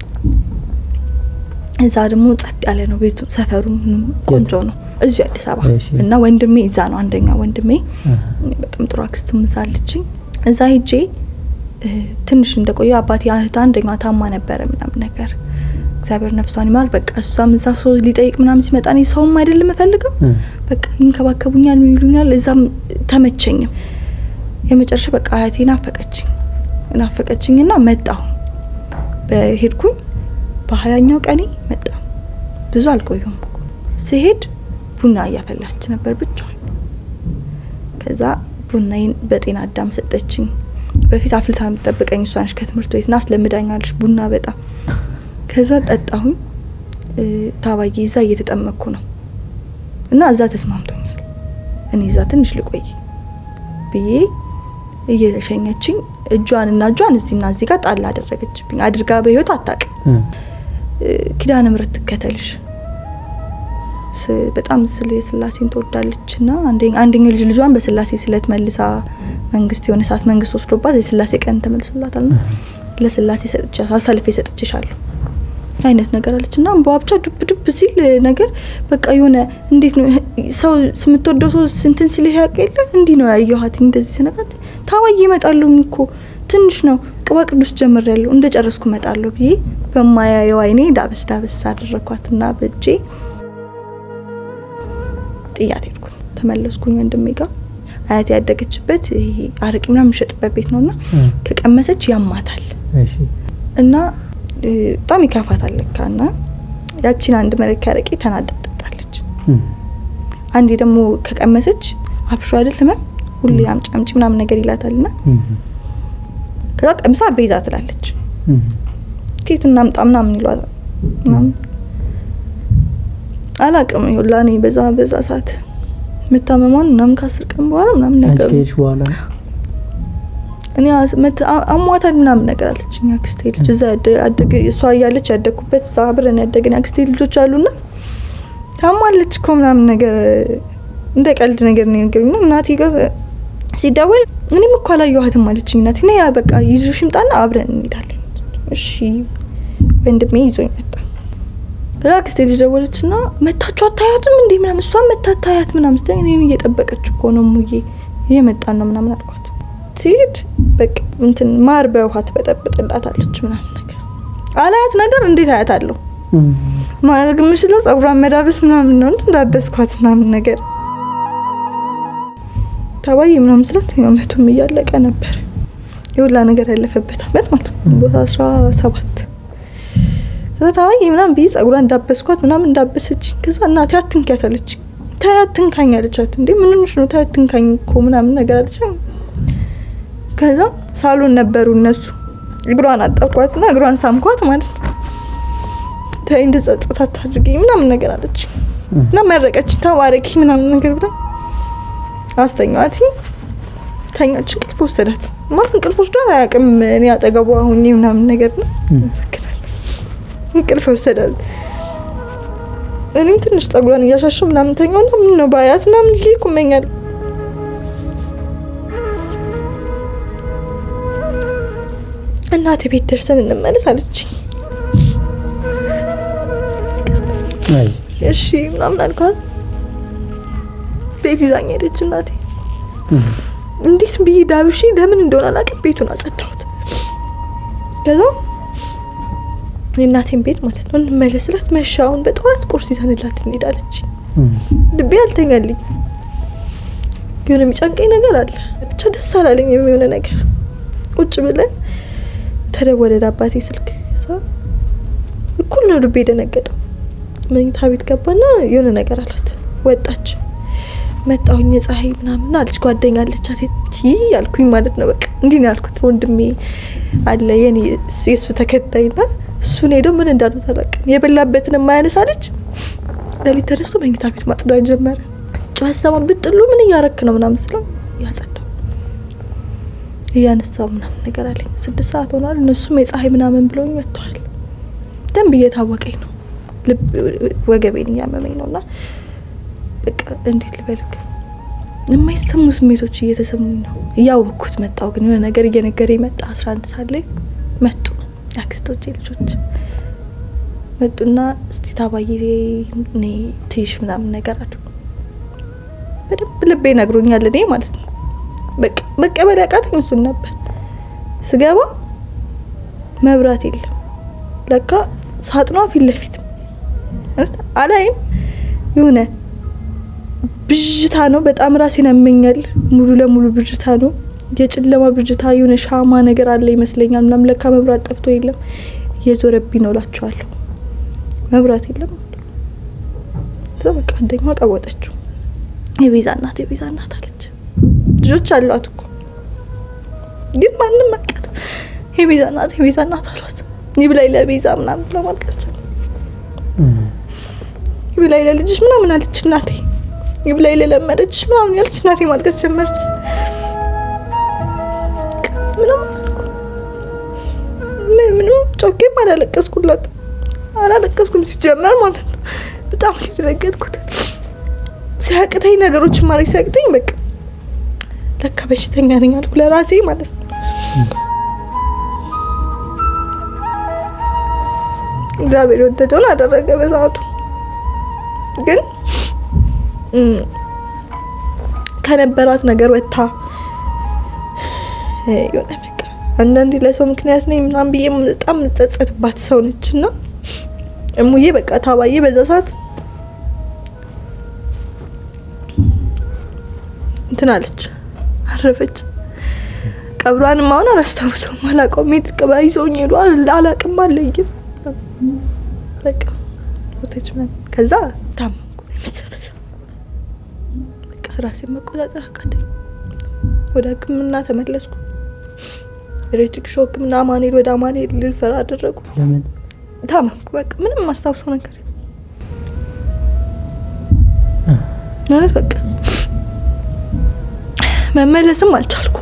እዛ ደግሞ ጸጥ ያለ ነው ቤቱ፣ ሰፈሩ ምኑም ቆንጆ ነው። እዚሁ አዲስ አበባ እሺ። እና ወንድሜ እዛ ነው። አንደኛ ወንድሜ በጣም ጥሩ አክስትም እዛ አለችኝ። እዛ ሄጄ እ፣ ትንሽ እንደቆየ አባቴ እህት አንደኛዋ ታማ ነበረ ምናምን ነገር እግዚአብሔር ነፍሷን ይማር። በቃ እሷም እዛ ሰው ሊጠይቅ ምናምን ሲመጣ እኔ ሰውም አይደለም እፈልገው በቃ ይንከባከቡኛል፣ ምን ይሉኛል። እዛም ተመቸኝም። የመጨረሻ በቃ አያቴ ናፈቀችኝ ናፈቀችኝና መጣሁ። በሄድኩኝ በሀያኛው ቀኔ መጣሁ። ብዙ አልቆየሁም እኮ። ስሄድ ቡና እያፈላች ነበር ብቻዋን። ከዛ ቡናዬን በጤና አዳም ሰጠችኝ። በፊት አፍልታ የምትጠብቀኝ እሷ ነች ከትምህርት ቤት ና አስለምዳኛለች ቡና በጣም ከዛ ጠጣሁኝ። ታባዬ እዛ እየተጠመቅኩ ነው እና እዛ ተስማምቶኛል። እኔ እዛ ትንሽ ልቆይ ብዬ እየሸኘችኝ እጇን እና እጇን እዚህና እዚህ ጋር ጣል አደረገችብኝ። አድርጋ በህይወት አታውቅም። ኪዳነ ምሕረት ትከተልሽ በጣም ስለ ስላሴን ትወዳለች ና አንደኛው ልጅ ልጇን በስላሴ ስለት መልሳ መንግስት የሆነ ሰዓት መንግስት ወስዶባት የስላሴ ቀን ተመልሶላታል ና ለስላሴ ሰጥቻ አሳልፌ ሰጥቼሻለሁ አይነት ነገር አለች እና እንባዋ ብቻ ዱብ ዱብ ሲል ነገር በቃ የሆነ እንዴት ነው ሰው የምትወደው ሰው ስንትን ሲል ያውቅ የለ እንዲህ ነው ያየኋት። እንደዚህ ስነቃት ታዋይ ይመጣለሁ እኮ ትንሽ ነው ቅባ ቅዱስ ጀምር ያለሁ እንደ ጨረስኩ እመጣለሁ ብዬ በማያየው አይኔ ዳብስ ዳብስ አደረኳት እና በእጄ ጥያት ሄድኩኝ። ተመለስኩኝ ወንድሜ ጋር አያት ያደገችበት ይሄ አረቂ ምናምን የሚሸጥበት ቤት ነው እና ከቀመሰች ያማታል እና በጣም ይከፋታል ለካ እና ያቺን አንድ መለኪያ አረቄ ተናዳ ጠጣለች። አንዴ ደግሞ ከቀመሰች አብሾ አይደል ህመም ሁሌ አምጪ አምጪ ምናምን ነገር ይላታል ና ከዛ ቀምሳ ቤዛ ትላለች። ኬት እናምጣ ምናምን ይሏታል ምናምን አላቅም ይሁላ እኔ በዛ በዛ ሰዓት መታመሟን ምናምን ከአስር ቀን በኋላ ምናምን ነገሩ በኋላ እኔ አሟታል ምናምን ነገር አለች። እኛ አክስቴ ልጅ እዛ ያደገ እሷ እያለች ያደግኩበት እዛ አብረን ያደግን አክስቴ ልጆች አሉና ታሟለች እኮ ምናምን ነገር እንደ ቀልድ ነገር ነው ነገሩና እናቴ ጋር ሲደወል እኔም እኮ አላየኋትም አለችኝ። እናቴ ና በቃ ይዞሽ ይምጣና አብረን እንሄዳለን። እሺ ወንድሜ ይዞኝ መጣ። ከዛ አክስቴ ልጅ ደወለች ና መታችሁ አታያትም እንዴ ምናምን እሷ መታታያት ምናምን ስትለኝ እኔን እየጠበቀች እኮ ነው ሙዬ እየመጣን ነው ምናምን አልኳት። ሲሄድ በቃ እንትን ማር በውሃ ትበጠብጥላታለች ምናምን ነገር አላያት ነገር እንዴት አያት አለሁ ማድረግ የምችለው ጸጉሯን መዳበስ ምናምን ነው እንዳበስኳት ምናምን ነገር ተባይ ምናምን ስላት አመቱም እያለቀ ነበር የሁላ ነገር ያለፈበት አመት ማለት ነው ቦታ አስራ ሰባት ከዛ ተባይ ምናምን ብዬ ጸጉሯን እንዳበስኳት ምናምን እንዳበሰች ከዛ እናቴ አትንኪያት አለች ተይ አትንካኝ አለቻት እንዴ ምን ሆነሽ ነው ተይ አትንካኝ እኮ ምናምን ነገር አለች ከዛ ሳሎን ነበሩ እነሱ እግሯን አጠብኳት ና እግሯን ሳምኳት ማለት ነው ተይ እንድጸጽት አታድርጊኝ ምናምን ነገር አለች እና መረቀች ተባረኪ ምናምን ነገር ብላ አስተኛዋት ተኛች እንቅልፍ ወሰዳት ማለት እንቅልፍ ወስዷት አያውቅም እኔ አጠገቧ ሁኜ ምናምን ነገር ነው ይመሰክራል እንቅልፍ ወሰዳት እኔም ትንሽ ጸጉሯን እያሻሸው ምናምን ተኛው ና ምን ነው ባያት ምናምን ይሄ ይቁመኛል እናቴ ቤት ደርሰን እንመለስ አለች እሺ ምናምን አልኳት ቤት ይዛኝ ሄደች እናቴ እንዴት ብዬ ዳብሺ ለምን እንደሆነ አላውቅም ቤቱን አጸዳሁት ከዛ የእናቴን ቤት ማለት ነው እንመለስ ስላት መሻ አሁን በጠዋት ቁርስ ይዘንላት እንሄዳለች ልቤ አልተኛልኝ የሆነ የሚጨንቀኝ ነገር አለ ብቻ ደስ አላለኝ የሚሆነ ነገር ቁጭ ብለን ተደወለ አባቴ ስልክ እኩል ነው ልቤ የደነገጠው መኝታ ቤት ገባና የሆነ ነገር አላት ወጣች መጣሁኝ የፀሐይ ምናምን አለች ጓደኛ አለቻት ቲ ያልኩኝ ማለት ነው በቃ እንዲህ ነው ያልኩት ወንድሜ አለ የኔ የእሱ ተከታይ ና እሱን ሄደው ምን እንዳሉት አላውቅም የበላበትን የማያነሳ ልጅ ለሊት ተነስቶ መኝታ ቤት ማጽዳት ጀመረ ጨዋት ሰማን ብጥሉ ምን እያረክ ነው ምናምን ስለው ያጸዳው እያነሳው ምናምን ነገር አለኝ ስድስት ሰዓት ሆኗል እነሱም የፀሐይ ምናምን ብለውኝ መጥተዋል ደንብ እየታወቀኝ ነው ወገቤን እያመመኝ ነው እና በቃ እንዴት ልበልክ የማይሰሙ ስሜቶች እየተሰሙኝ ነው እያወቅኩት መጣው ግን የሆነ ነገር እየነገረ መጣ አስራ አንድ ሰዓት ላይ መጡ የአክስቶቼ ልጆች መጡና እስቲ ታባዬ እኔ ትይሽ ምናምን ነገር አሉ በደንብ ልቤ ነግሮኛል እኔ ማለት ነው በቃ መቀበል ያቃተኝ እሱን ነበር ስገባ መብራት የለም ለካ ሳጥኗ ፊት ለፊት አላይም የሆነ ብዥታ ነው በጣም ራሴን ያመኛል ሙሉ ለሙሉ ብዥታ ነው የጨለማ ብዥታ የሆነ ሻማ ነገር አለ ይመስለኛል ምናም ለካ መብራት ጠፍቶ የለም እየዞረብኝ ነው ላቸዋለሁ መብራት የለም እዛ በቃ አንደኛዋ ቀወጠችው የቤዛ እናት የቤዛ እናት አለች ልጆች አሏት እኮ ግን ማንም መቀት የቤዛ እናት የቤዛ እናት አሏት። ይብላኝ ለቤዛ ምናምን ብለው ማልቀስ ጀመሩ። ይብላኝ ለልጅሽ ምናምን አለች እናቴ። ይብላኝ ለለመደችሽ ምናምን ያለች እናቴ ማልቀስ ጀመረች። ምንም አላልኩም። ምን- ምንም ጮኬም አላለቀስኩላት አላለቀስኩም ሲጀመር ማለት ነው። በጣም ነው የደነገጥኩት። ሲያቅተኝ ነገሮችን ማድረግ ሲያቅተኝ በቃ ለካ በሽተኛ ነኝ አልኩ ለራሴ ማለት ነው። እግዚአብሔር የወደደውን አደረገ በሰዓቱ። ግን እም፣ ከነበራት ነገር ወጥታ እ፣ የሆነ በቃ አንዳንዴ ለሰው ምክንያት ነኝ ምናምን ብዬ በጣም የምጸጸትባት ሰው ነች እና እሙዬ በቃ ታባዬ በዛ ሰዓት እንትን አለች አረፈች። ቀብሯንም አሁን አላስታውሰውም፣ አላውቀውም። የት ቀባ ይዘውኝ ሄዱ አል- አላውቅም፣ አለይም በቃ ሞተች ምናምን። ከዛ ታመምኩ። የመጨረሻ በቃ ራሴን መቆጣጠር አቃተኝ። ወደ ሕክምና ተመለስኩ። ኤሌክትሪክ ሾክ ሕክምና አማኑኤል ወደ አማኑኤል ልፈራ አደረጉ። ለምን ታመምኩ። በቃ ምንም ማስታውሰው ነገር የለም። ማለት በቃ መመለስም አልቻልኩም።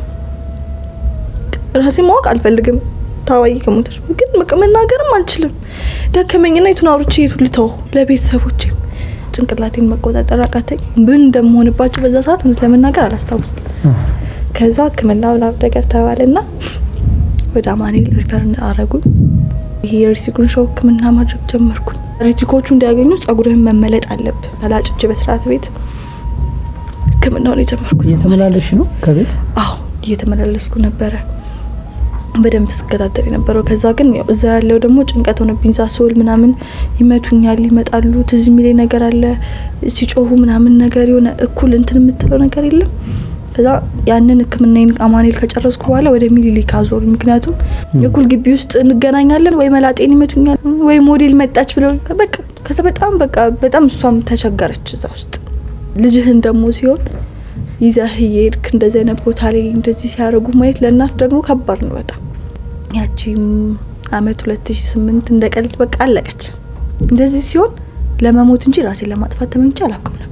ራሴ ማወቅ አልፈልግም። ታዋይ ከሞተች ግን በቃ መናገርም አልችልም። ደከመኝና የቱን አውርቼ የቱን ልተው ለቤተሰቦቼ ጭንቅላቴን መቆጣጠር አቃተኝ። ምን እንደምሆንባቸው በዛ ሰዓት እውነት ለመናገር አላስታውስም። ከዛ ህክምና ምናምን ነገር ተባለና ወደ አማኑኤል ሪፈር አረጉኝ። ይሄ የሪቲኩን ሾው ህክምና ማድረግ ጀመርኩኝ። ሪቲኮቹ እንዲያገኙ ጸጉርህን መመለጥ አለብህ። ተላጭቼ በስርዓት ቤት ህክምናውን የጀመርኩት እየተመላለሽ ነው ከቤት አዎ እየተመላለስኩ ነበረ በደንብ ስከታተል የነበረው። ከዛ ግን ያው እዛ ያለው ደግሞ ጭንቀት ሆነብኝ። ሳስውል ምናምን ይመቱኛል፣ ይመጣሉ። ትዝ የሚለኝ ነገር አለ ሲጮሁ ምናምን ነገር የሆነ እኩል እንትን የምትለው ነገር የለም። ከዛ ያንን ህክምናዬን አማኑኤል ከጨረስኩ በኋላ ወደ ሚኒሊክ አዞሩ። ምክንያቱም የኩል ግቢ ውስጥ እንገናኛለን ወይ መላጤን ይመቱኛል ወይ ሞዴል መጣች ብለው በቃ ከዛ በጣም በቃ በጣም እሷም ተቸገረች እዛ ውስጥ ልጅህን ደግሞ ሲሆን ይዘህ እየሄድክ እንደዚህ አይነት ቦታ ላይ እንደዚህ ሲያደርጉ ማየት ለእናት ደግሞ ከባድ ነው በጣም። ያቺም አመት ሁለት ሺ ስምንት እንደ ቀልድ በቃ አለቀች። እንደዚህ ሲሆን ለመሞት እንጂ ራሴን ለማጥፋት ተመኝቼ አላውቅም ነበር።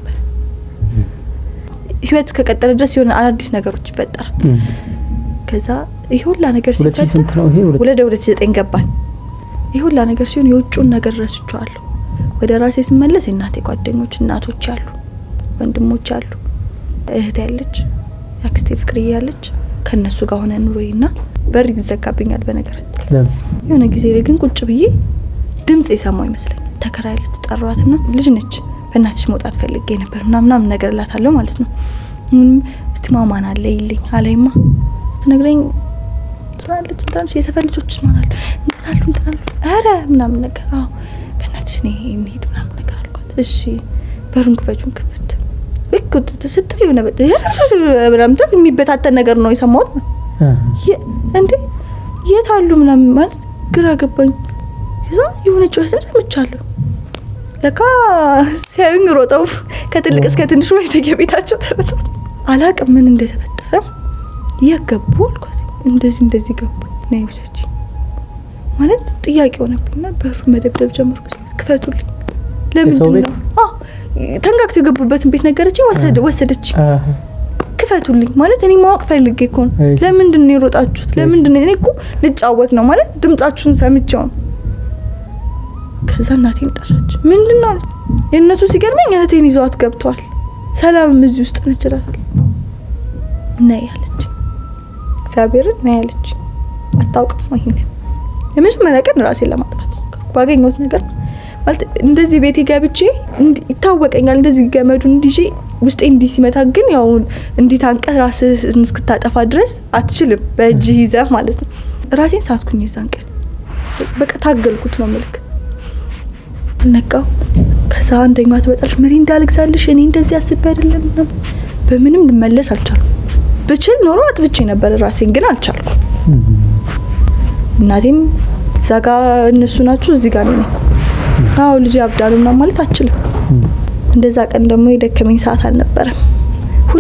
ህይወት እስከቀጠለ ድረስ የሆነ አዳዲስ ነገሮች ይፈጠራል። ከዛ ይህ ሁላ ነገር ሁለት ሺህ ሲፈጠር ስንት ነው ይሄ ሁለት ወደ ሁለት ሺ ዘጠኝ ገባን። ይህ ሁላ ነገር ሲሆን የውጭውን ነገር ረስቸዋለሁ። ወደ ራሴ ስመለስ የእናቴ ጓደኞች እናቶች አሉ፣ ወንድሞች አሉ፣ እህት ያለች የአክስቴ ፍቅርዬ ያለች ከእነሱ ጋር ሆነ ኑሮዬ ና በር ይዘጋብኛል። በነገራችን ለምን የሆነ ጊዜ ላይ ግን ቁጭ ብዬ ድምጽ የሰማው ይመስለኛል። ተከራይለች ጠሯትና ልጅ ነች በእናትሽ መውጣት ፈልጌ ነበር ምናምን ምናምን ነገር እላታለሁ ማለት ነው። ምንም እስቲ ማማን አለ ይልኝ አለይማ ስትነግረኝ ስላለች እንትናለች የሰፈር ልጆች ማን አሉ እንትናሉ እንትናሉ ኧረ ምናምን ነገር አዎ በእናትሽ እኔ እንሂድ ምናምን ነገር አልኳት። እሺ በሩን ክፈቹን ክፍት ልክ ስትል የሆነ በ- ምናምን ተብ የሚበታተን ነገር ነው የሰማሁት። የ- እንዴ የት አሉ ምናምን ማለት ግራ ገባኝ። ይዛ የሆነ ጩኸትም ሰምቻለሁ። ለካ ሲያዩኝ ሮጠው ከትልቅ እስከ ትንሽ ወደ የቤታቸው ተበተ አላቅም ምን እንደተፈጠረ የት ገቡ አልኳት። እንደዚህ እንደዚህ ገቡ ና ውሰጂ ማለት ጥያቄ ሆነብኝና በሩ መደብደብ ጀመርኩ። ክፈቱልኝ ለምንድን ቤት? ነው አዎ፣ ተንጋግተው የገቡበትን ቤት ነገረችኝ። ወሰደ- ወሰደች ክፈቱልኝ ማለት እኔ ማወቅ ፈልጌ እኮ ነው። እሺ። ለምንድን ነው የሮጣችሁት? ለምንድን ነው እኔ እኮ ልጫወት ነው ማለት ድምጻችሁን ሰምቼው ነው። ከዛ እናቴን ጠራች። ምንድን ነው አለች። የእነሱ ሲገርመኝ እህቴን ይዘዋት ገብተዋል። ሰላምም እዚህ ውስጥ ነች እላታለሁ። ነይ አለች። እግዚአብሔርን ነይ አለች። አታውቅም ይሄንን የመጀመሪያ ቀን ራሴን ለማጥፋት ሞከርኩ። ባገኘሁት ነገር ማለት እንደዚህ ቤቴ ገብቼ እንዲ- ይታወቀኛል እንደዚህ ገመዱ እንዲዤ ውስጤ እንዲህ ሲመታ ግን ያው እንዲህ ታንቀህ ራስህን እስክታጠፋ ድረስ አትችልም። በእጅህ ይዘህ ማለት ነው። ራሴን ሳትኩኝ የዛን ቀን በቃ ታገልኩት ነው ምልክ ነቃው። ከዛ አንደኛዋ ትመጣለች። ምሪ እንዳልግዛልሽ እኔ እንደዚህ አስቤ አይደለም ምናምን። በምንም ልመለስ አልቻልኩም። ብችል ኖሮ አጥፍቼ ነበር ራሴን ግን አልቻልኩም። እናቴም እዛ ጋ እነሱ ናችሁ እዚህ ጋር ነኝ። አዎ ልጅ ያብዳሉ ምናምን ማለት አችልም። እንደዛ ቀን ደግሞ የደከመኝ ሰዓት አልነበረም። ሁል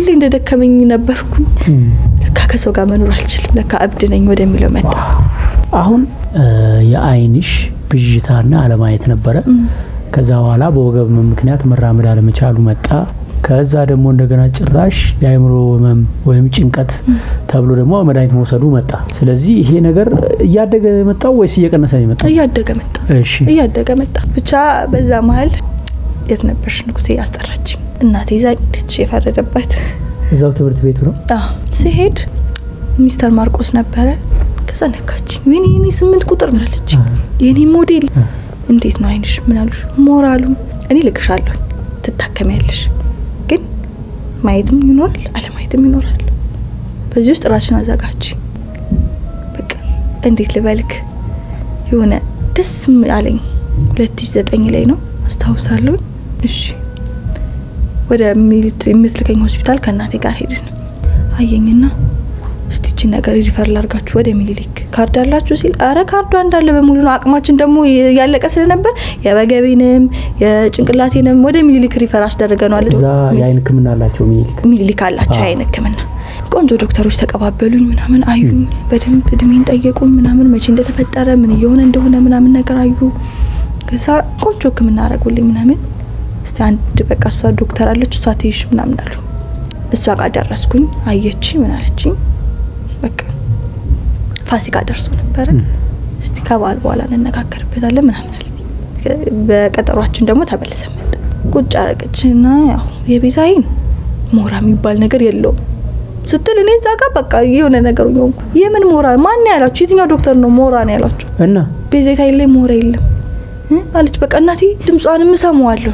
ሁሌ እንደደከመኝ ነበርኩኝ። ለካ ከሰው ጋር መኖር አልችልም፣ ለካ እብድ ነኝ ወደሚለው መጣ። አሁን የአይንሽ ብዥታና አለማየት ነበረ። ከዛ በኋላ በወገብ ምክንያት መራመድ አለመቻሉ መጣ። ከዛ ደግሞ እንደገና ጭራሽ የአእምሮ ህመም ወይም ጭንቀት ተብሎ ደግሞ መድኃኒት መውሰዱ መጣ። ስለዚህ ይሄ ነገር እያደገ የመጣው ወይስ እየቀነሰ ነው የመጣው? እያደገ መጣ፣ እሺ እያደገ መጣ። ብቻ በዛ መሀል የት ነበርሽ ንጉሴ አስጠራችኝ። እናቴ ይዛ ሄደች፣ የፈረደባት እዛው ትምህርት ቤቱ ነው። አዎ ስሄድ ሚስተር ማርቆስ ነበረ። ከዛ ነካችኝ። ወይኔ የኔ ስምንት ቁጥር ምናለች የኔ ሞዴል እንዴት ነው አይንሽ? ምን አሉሽ? ሞራሉ እኔ ልክሻለሁ፣ ትታከሚያለሽ፣ ግን ማየትም ይኖራል አለማየትም ይኖራል። በዚህ ውስጥ ራስሽን አዘጋጅ። በቃ እንዴት ልበልክ፣ የሆነ ደስ አለኝ። ሁለት ሺ ዘጠኝ ላይ ነው አስታውሳለሁ። እሺ ወደ የምትልከኝ ሆስፒታል ከእናቴ ጋር ሄድን። አየኝና እስቲቺ ነገር ሪፈር ላርጋችሁ ወደ ሚኒሊክ ካርድ አላችሁ ሲል፣ አረ ካርዷ እንዳለ በሙሉ ነው። አቅማችን ደግሞ ያለቀ ስለነበር የወገቤንም የጭንቅላቴንም ወደ ሚኒሊክ ሪፈር አስደርገነዋል። እዛ የአይን ሕክምና አላቸው ሚኒሊክ ሚኒሊክ አላቸው የአይን ሕክምና ቆንጆ ዶክተሮች ተቀባበሉኝ፣ ምናምን አዩኝ፣ በደንብ እድሜን ጠየቁኝ፣ ምናምን መቼ እንደተፈጠረ ምን እየሆነ እንደሆነ ምናምን ነገር አዩ። ከዛ ቆንጆ ሕክምና አረጉልኝ ምናምን። እስቲ አንድ በቃ እሷ ዶክተር አለች እሷ ትይሽ ምናምን አሉ። እሷ ጋር ደረስኩኝ፣ አየች፣ ምን አለችኝ በቃ ፋሲካ ደርሶ ነበረ። እስቲ ከበዓል በኋላ እንነጋገርበታለን ምናምን አለ። በቀጠሯችን ደግሞ ተመልሰን መጣ። ቁጭ አረገችና ያው የቤዛ አይን ሞራ የሚባል ነገር የለውም ስትል እኔ እዛ ጋር በቃ የሆነ ነገር ሆንኩ። የምን ሞራ ማን ያላችሁ? የትኛው ዶክተር ነው ሞራ ነው ያላችሁ? እና ቤዛ አይን ላይ ሞራ የለም አለች። በቃ እናቴ ድምጿንም እሰማዋለሁ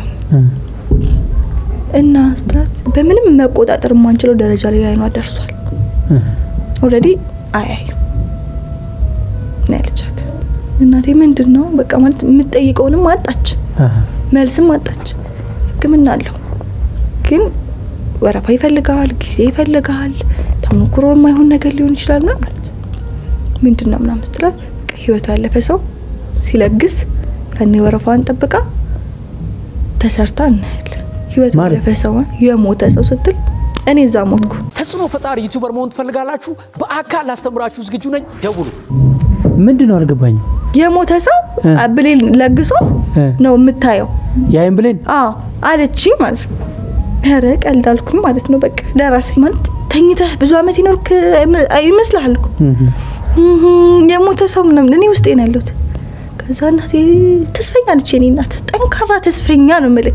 እና ስትላት በምንም መቆጣጠር የማንችለው ደረጃ ላይ አይኗ ደርሷል። ኦልሬዲ አያዩ ነው ያለቻት። እናቴ ምንድን ነው በቃ ማለት የምትጠይቀውንም አጣች፣ መልስም አጣች። ሕክምና አለው ግን ወረፋ ይፈልጋል፣ ጊዜ ይፈልጋል፣ ተሞክሮ የማይሆን ነገር ሊሆን ይችላል ምናምን ማለት ምንድን ነው ምናምን ስትላት በቃ ህይወቱ ያለፈ ሰው ሲለግስ ያኔ ወረፋዋን ጠብቃ ተሰርታ እናያለን። ህይወቱ ያለፈ ሰው የሞተ ሰው ስትል እኔ እዛ ሞትኩ። ተጽዕኖ ፈጣሪ ዩቱበር መሆን ትፈልጋላችሁ? በአካል ላስተምራችሁ ዝግጁ ነኝ። ደውሉ። ምንድን ነው አልገባኝም። የሞተ ሰው ብሌን ለግሶ ነው የምታየው። የአይን ብሌን አዎ አለች ማለት ነው። ኧረ ቀልድ አልኩኝ ማለት ነው። በቃ ለራሴ ማለት ተኝተህ ብዙ አመት ይኖርክ ይመስልሃል እኮ የሞተ ሰው ምናምን እኔ ውስጤ ነው ያለሁት። ከዛ እናቴ ተስፈኛ ነች፣ የኔ እናት ጠንካራ ተስፈኛ ነው ምልክ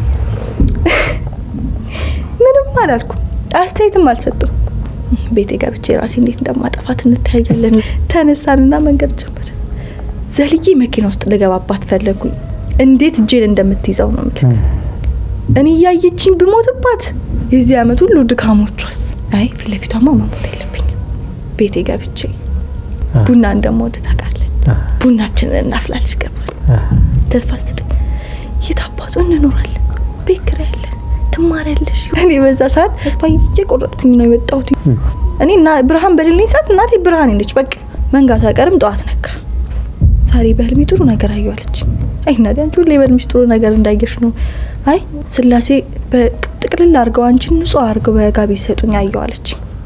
ምንም አላልኩም፣ አስተያየትም አልሰጡም። ቤቴ ገብቼ ራሴ እንዴት እንደማጠፋት እንተያያለን። ተነሳንና መንገድ ጀመረ። ዘልዬ መኪና ውስጥ ልገባባት ፈለጉኝ። እንዴት እጄን እንደምትይዘው ነው ምልክ እኔ እያየችኝ ብሞትባት የዚህ አመት ሁሉ ድካሞቿስ። አይ ፊት ለፊቷማ መሞት የለብኝም። ቤቴ ገብቼ ቡና እንደምወድ ታውቃለች። ቡናችንን እናፍላለች። ገባል ተስፋ ስጠኝ። የት አባቱ እንኖራለን? ቤት ኪራይ አለን፣ ትማሪያለሽ። እኔ በዛ ሰዓት ተስፋ እየቆረጥኩኝ ነው የመጣሁት። እኔ እና ብርሃን በሌለኝ ሰዓት እናቴ ብርሃን ነች። በቃ መንጋቱ አይቀርም። ጠዋት ነካ። ዛሬ በህልሜ ጥሩ ነገር አየዋለች። አይ እናቴ አንቺ ሁሌ በህልምሽ ጥሩ ነገር እንዳየሽ ነው። አይ ስላሴ በጥቅልል አድርገው አንቺን ንጹህ አድርገው በጋቢ ሲሰጡኝ አየዋለች።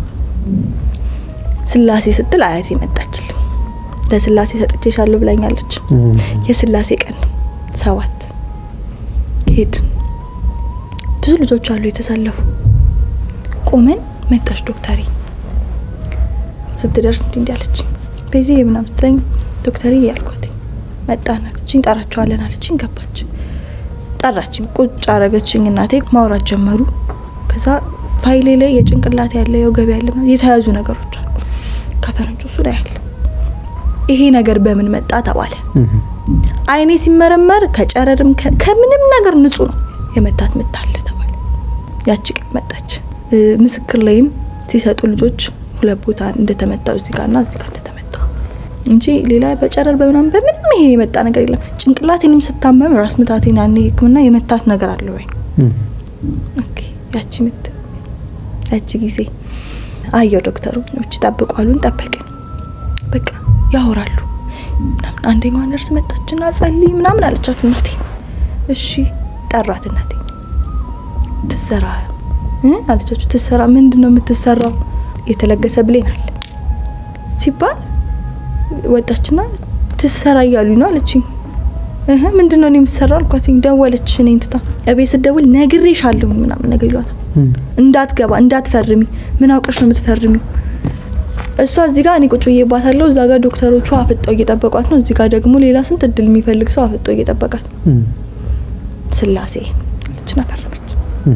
ስላሴ ስትል አያቴ መጣችልኝ። ለስላሴ ሰጥቼሻለሁ ብላኛለች። የስላሴ ቀን ነው። ሰባት ሄድን። ብዙ ልጆች አሉ የተሰለፉ። ቆመን መጣች ዶክተሪ። ስትደርስ እንዲ እንዲያለች በዚህ ምናምን ስትለኝ ዶክተሪ ያልኳት መጣን አለችኝ። ጠራቸዋለን አለችኝ። ገባች። ጠራችኝ። ቁጭ አረገችኝ። እናቴ ማውራት ጀመሩ። ከዛ ፋይሌ ላይ የጭንቅላት ያለ የወገብ ያለ የተያዙ ነገሮች አሉ። ከፈረንጆ እሱ ላይ ያለ ይሄ ነገር በምን መጣ ተባለ። አይኔ ሲመረመር ከጨረርም ከምንም ነገር ንጹህ ነው። የመታት ምታለ ተባለ። ያቺ ቀን መጣች። ምስክር ላይም ሲሰጡ ልጆች ሁለት ቦታ እንደተመታው እዚህ ጋርና እዚህ ጋር እንደተመታው እንጂ ሌላ በጨረር በምናምን በምንም ይሄ የመጣ ነገር የለም። ጭንቅላቴንም ስታመም ራስ ምታቴን ያኔ ሕክምና የመታት ነገር አለ ወይ? ኦኬ ያቺ ምት ያቺ ጊዜ አየው ዶክተሩ ች ጠብቋሉን ጠበቅን። በቃ ያወራሉ ምናምን። አንደኛዋ ነርስ መጣችና ጸልይ ምናምን አለቻት እናቴ። እሺ ጠራት እናቴ ትሰራ እ አለቻችሁ ትሰራ ምንድን ነው የምትሰራው? የተለገሰ ብሌን አለ ሲባል ወጣችና ትሰራ እያሉኝ ነው አለችኝ። እህ ምንድን ነው እኔ የምሰራው አልኳት። ደወለች እኔን ትታ እቤት ስደውል ነግሬሻለሁ ምናምን ነገር ይሏታል። እንዳትገባ እንዳትፈርሚ፣ ምን አውቀሽ ነው የምትፈርሚው? እሷ እዚህ ጋር እኔ ቁጭ ብዬባታለሁ። እዛ ጋር ዶክተሮቹ አፍጠው እየጠበቋት ነው። እዚህ ጋር ደግሞ ሌላ ስንት እድል የሚፈልግ ሰው አፍጠው እየጠበቃት ነው። ስላሴ አለችና ፈረመች።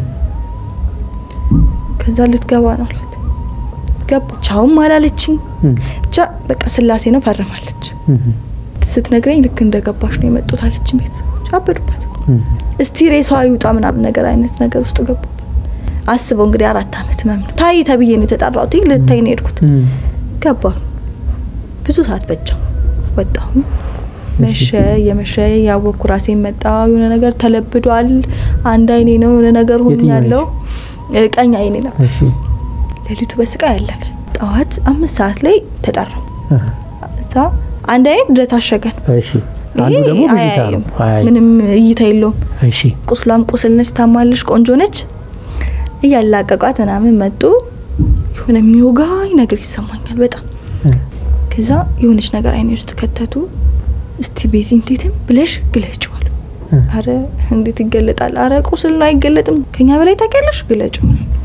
ከዛ ልትገባ ነው አላት። ገባቻውም አላለችኝ። ብቻ በቃ ስላሴ ነው ፈርማለች። ስትነግረኝ ልክ እንደገባሽ ነው የመጡት አለችኝ። ቤት አበዱባት። እስቲ ሬሷ ይውጣ ምናምን ነገር አይነት ነገር ውስጥ ገቡባት። አስበው እንግዲህ አራት አመት መም ነው ታይ ተብዬ ነው የተጠራሁት። ልታይ ነው የሄድኩት። ገባ ብዙ ሰዓት ፈጀው። ወጣሁ። መሸ የመሸ ያወቅኩ ራሴን መጣ። የሆነ ነገር ተለብዷል። አንድ አይኔ ነው የሆነ ነገር ሆኝ ያለው ቀኝ አይኔ ነው። ሌሊቱ በስቃይ ያለፈ። ጠዋት አምስት ሰዓት ላይ ተጠራው። እዛ አንድ አይኔ ድረ ታሸገን። አንዱ ደግሞ ብዥታ ነው። ምንም እይታ የለውም። እሺ ቁስሏም ቁስል ነች፣ ታማለች፣ ቆንጆ ነች። እያላቀቋት ምናምን መጡ። የሆነ የሚወጋኝ ነገር ይሰማኛል በጣም ከዛ የሆነች ነገር አይኔ ውስጥ ከተቱ። እስቲ ቤዚ እንዴትም ብለሽ ግለጭው አሉ። አረ እንዴት ይገለጣል? አረ ቁስል ነው አይገለጥም። ከኛ በላይ ታውቂያለሽ፣ ግለጭው።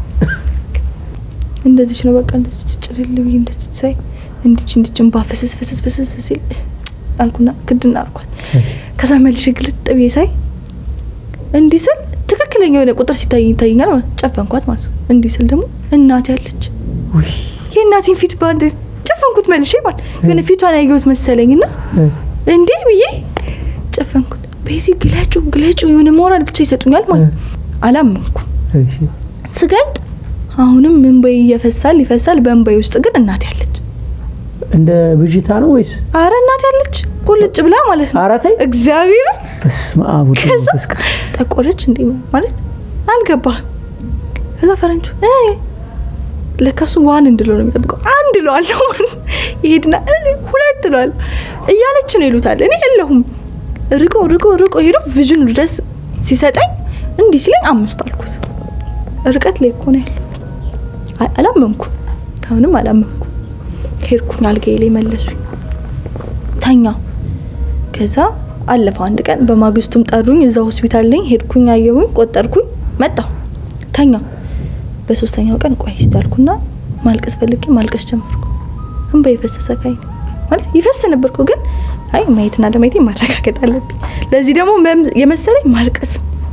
እንደዚች ነው በቃ እንደዚች ጭልል ብዬ እንደዚች ሳይ እንዲች እንዲች እንባ ፍስስ ፍስስ ፍስስ ሲል አልኩና ክድና አልኳት። ከዛ መልሽ ግልጥ ብዬ ሳይ እንዲህ ስል ትክክለኛ የሆነ ቁጥር ሲታይ ይታየኛል ማለት ጨፈንኳት ማለት ነው። እንዲህ ስል ደግሞ እናቴ ያለች የእናቴን ፊት በአንድ ጨፈንኩት መልሼ ማለት የሆነ ፊቷን ያየሁት መሰለኝ ና እንዴ ብዬ ጨፈንኩት። ቤዚ ግለጩ ግለጩ የሆነ ሞራል ብቻ ይሰጡኛል ማለት አላመንኩ። ስገልጥ አሁንም እንባዬ እየፈሳል ይፈሳል። በእንባዬ ውስጥ ግን እናቴ ያለች እንደ ብዥታ ነው ወይስ? አረ እናቴ ያለች ቁልጭ ብላ ማለት ነው። ኧረ ተይ እግዚአብሔር በስመ አብ ወወልድ ከዛ ወመንፈስ ቅዱስ። ጠቆረች እንዴ ማለት አልገባህም። ከዛ ፈረንጁ ለካሱ ዋን እንድለው ነው የሚጠብቀው። አንድ እለዋለሁ ይሄድና እዚህ ሁለት እለዋለሁ እያለች ነው ይሉታል። እኔ የለሁም ርቆ ርቆ ርቆ ሄዶ ቪዥን ድረስ ሲሰጠኝ እንዲህ ሲለኝ አምስት አልኩት። ርቀት ላይ እኮ ነው ያለው። አ- አላመንኩም። አሁንም አላመንኩም። ሄድኩኝ አልጋዬ ላይ መለሱኝ። ተኛው። ከዛ አለፈው አንድ ቀን። በማግስቱም ጠሩኝ። እዛ ሆስፒታል ነኝ። ሄድኩኝ፣ አየሁኝ፣ ቆጠርኩኝ፣ መጣሁ፣ ተኛው። በሶስተኛው ቀን ቆይ እስቲ አልኩና ማልቀስ ፈልጌ ማልቀስ ጀመርኩ። እንባ የፈሰሰ ካይን ማለት ይፈስ ነበርኩ፣ ግን አይ ማየትና ለማየት ማረጋገጥ አለብኝ። ለዚህ ደግሞ መም- የመሰለኝ ማልቀስ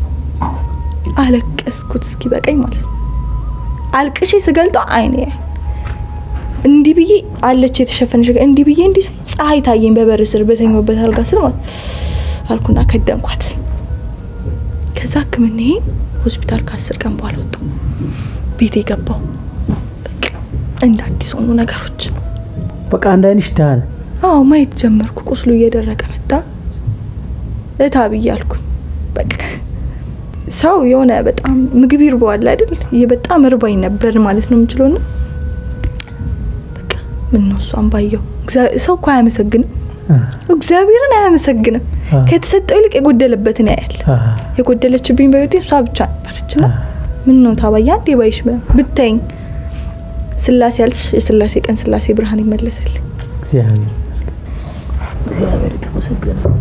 አለቀስኩት እስኪ በቀኝ ማለት ነው። አልቅሼ ስገልጠው አይኔ እንዲህ ብዬ አለች የተሸፈነች ነገር እንዲህ ብዬ እንዲህ ሳይ ፀሐይ ታየኝ በበር ስር በተኛሁበት አልጋ ስር ማለት አልኩና ከደንኳት። ከዛ ሕክምናዬን ሆስፒታል ከአስር ቀን በኋላ ወጣሁ። ቤት የገባው በቃ እንደ አዲስ ሆኑ ነገሮች። በቃ አንድ አይንሽ ዳነ። አዎ ማየት ጀመርኩ። ቁስሉ እየደረቀ መጣ። እታ ብዬ አልኩኝ። በቃ ሰው የሆነ በጣም ምግብ ይርበዋል አይደል? ይህ በጣም እርባኝ ነበር ማለት ነው የምችለው ና በቃ ምን ነው እሷን ባየው እግዚአ- ሰው እኮ አያመሰግንም፣ እግዚአብሔርን አያመሰግንም። አዎ። ከተሰጠው ይልቅ የጎደለበትን ያያል። አሃ፣ የጎደለችብኝ በህይወቴ እሷ ብቻ ነበረች ና ምን ነው ታባያ አንዴ ባይሽ ምናምን ብታይኝ ስላሴ ያልሽ የስላሴ ቀን ስላሴ ብርሃን ይመለሳል። እግዚአብሔር ይመስገን። እግዚአብሔር የተመሰገነ ነው።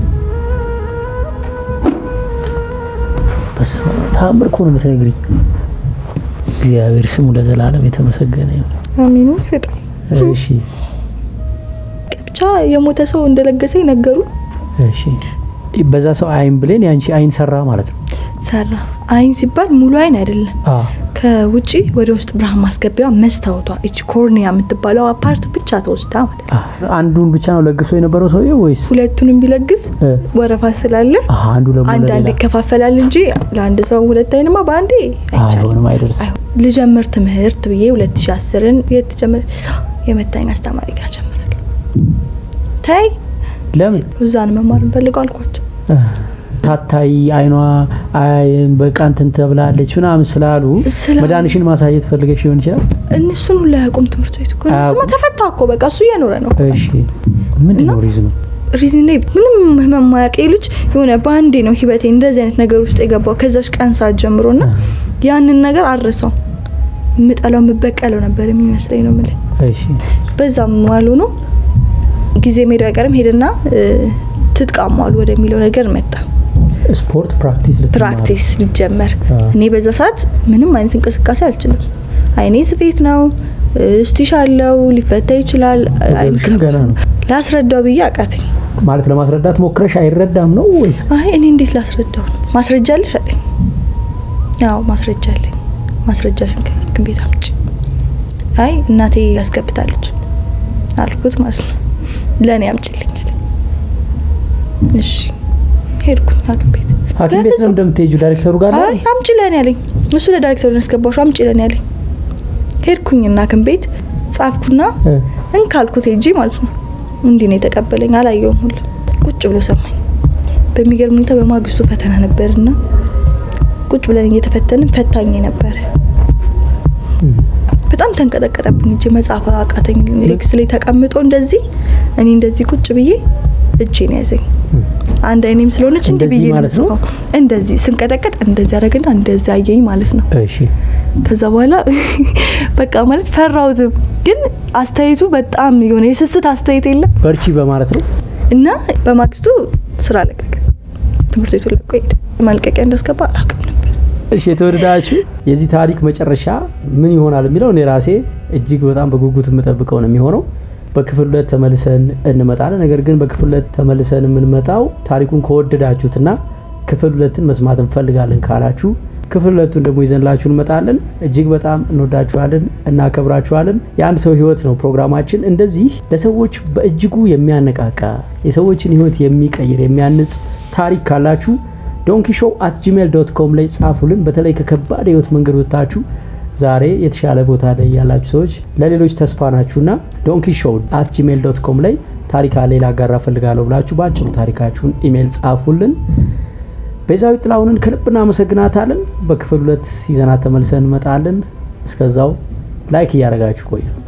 በስመ አብ ተአምር እኮ ነው የምትነግሪኝ። እግዚአብሔር ስሙ ለዘላለም የተመሰገነ ይሁን። አሚኑ በጣም እሺ ብቻ የሞተ ሰው እንደለገሰኝ ነገሩ እሺ። በዛ ሰው አይን ብሌን ያንቺ አይን ሰራ ማለት ነው። ሰራ። አይን ሲባል ሙሉ አይን አይደለም። አ ከውጪ ወደ ውስጥ ብርሃን ማስገቢያ መስታወቷ እቺ ኮርኒያ የምትባለው አፓርት ብቻ ተወስዳ ማለት ነው። አ አንዱን ብቻ ነው ለግሶ የነበረው ሰውዬው ወይስ ሁለቱንም ቢለግስ እ፣ ወረፋ ስላለ አ አንዱ ደግሞ አንዳንድ ለሌላ ይከፋፈላል እንጂ ለአንድ ሰው ሁለት አይንማ በአንዴ አይቻልም። አይሆንም፣ አይደርስም። አይሆን ልጀምር ትምህርት ብዬ 2010ን የት ጀምር የመታኝ አስተማሪ ጋር ጀምራለሁ። ታይ ለምን እዛን መማር እንፈልገው አልኳቸው። እ፣ ሳታይ አይኗ አይን በቃ እንትን ተብላለች ምናምን ስላሉ ስላሉ- መድኃኒሽን ማሳየት ፈልገሽ ሊሆን ይችላል። እነሱን ሁላ ያቆም ትምህርት ቤት እኮ እነሱማ አያውቁም። ተፈታ እኮ በቃ እሱ እየኖረ ነው። እሺ ምንድን ነው ሪዝኑ? ሪዝን ላይ ምንም ህመም ማያውቅ ልጅ የሆነ በአንዴ ነው ህይወቴ እንደዚህ አይነት ነገር ውስጥ የገባው ከዛች ቀን ሰዓት ጀምሮ ና ያንን ነገር አረሰው የምጠላው የምበቀለው ነበር የሚመስለኝ ነው የምልህ። እሺ በዛም ዋሉ ነው ጊዜ ሜዳው አይቀርም ሄድና እ፣ ትጥቅ አሟሉ ወደሚለው ነገር መጣ። ስፖርት ፕራክቲስ ልትማር። ፕራክቲስ ሊጀመር አ። እኔ በዛ ሰዓት ምንም አይነት እንቅስቃሴ አልችልም። አይኔ ስፌት ነው፣ እ፣ ስቲሽ አለው፣ ሊፈታ ይችላል። ወገብሽም ገና ነው ላስረዳው ብዬ አቃተኝ። ማለት ለማስረዳት ሞክረሽ አይረዳም ነው ወይስ? አይ እኔ እንዴት ላስረዳው ነው? ማስረጃ አለሽ አለኝ። አዎ ማስረጃ አለኝ። ማስረጃሽን ከህክም ቤት አምጪ። አይ እናቴ ያስገብታለች አልኩት ማለት ነው። ለእኔ አምጪልኝ አለኝ። እሺ ሄድኩኝ ሐኪም ቤት ሐኪም ቤት ነው በፍጹም። እንደምትሄጁ ዳይሬክተሩ ጋር ነው? አይ አምጪ ለኔ ያለኝ እሱ ለዳይሬክተሩ ያስገባሹ አምጪ ለኔ ያለኝ። ሄድኩኝና ሐኪም ቤት ጻፍኩና እ፣ እንካልኩት ሄጂ ማለት ነው። እንዲህ ነው የተቀበለኝ። አላየውም ሁሉ ቁጭ ብሎ ሰማኝ። በሚገርም ሁኔታ በማግስቱ ፈተና ነበርና ቁጭ ብለን እየተፈተንን ፈታኝ ነበረ። በጣም ተንቀጠቀጠብኝ። እጄ መጻፍ አቃተኝ። ሌክስ ላይ ተቀምጦ እንደዚህ እኔ እንደዚህ ቁጭ ብዬ እጄን ያዘኝ። አንድ አይኔም ስለሆነች እንዲህ እንደዚህ ብዬ ነው ማለት ነው? የምጽፈው። እንደዚህ ስንቀጠቀጥ እንደዚህ አደረገና እንደዚህ አየኝ ማለት ነው። እሺ ከዛ በኋላ በቃ ማለት ፈራሁትም፣ ግን አስተያየቱ በጣም የሆነ የስስት አስተያየት የለም በርቺ በማለት ነው። እና በማግስቱ ስራ ለቀቀ። ትምህርት ቤቱ ለቆ ሄደ። መልቀቂያ እንዳስገባ አላውቅም ነበር። እሺ የተወደዳችሁ የዚህ ታሪክ መጨረሻ ምን ይሆናል የሚለው እኔ ራሴ እጅግ በጣም በጉጉት የምጠብቀው ነው የሚሆነው። በክፍል ሁለት ተመልሰን እንመጣለን። ነገር ግን በክፍል ሁለት ተመልሰን የምንመጣው ታሪኩን ከወደዳችሁትና ክፍል ሁለትን መስማት እንፈልጋለን ካላችሁ ክፍል ሁለቱን ደግሞ ይዘንላችሁ እንመጣለን። እጅግ በጣም እንወዳችኋለን፣ እናከብራችኋለን። የአንድ ሰው ህይወት ነው ፕሮግራማችን። እንደዚህ ለሰዎች በእጅጉ የሚያነቃቃ የሰዎችን ህይወት የሚቀይር የሚያንጽ ታሪክ ካላችሁ ዶንኪ ሾው አት ጂሜል ዶት ኮም ላይ ጻፉልን። በተለይ ከከባድ የህይወት መንገድ ወጥታችሁ ዛሬ የተሻለ ቦታ ላይ ያላችሁ ሰዎች ለሌሎች ተስፋ ናችሁና ዶንኪ ሾው አት ጂሜል ዶት ኮም ላይ ታሪክ አለ ላጋራ ፈልጋለሁ ብላችሁ በአጭሩ ታሪካችሁን ኢሜይል ጻፉልን። ቤዛዊት ጥላሁንን ከልብ እናመሰግናታለን። በክፍል ሁለት ይዘናት ተመልሰን እንመጣለን። እስከዛው ላይክ እያደረጋችሁ ቆዩ።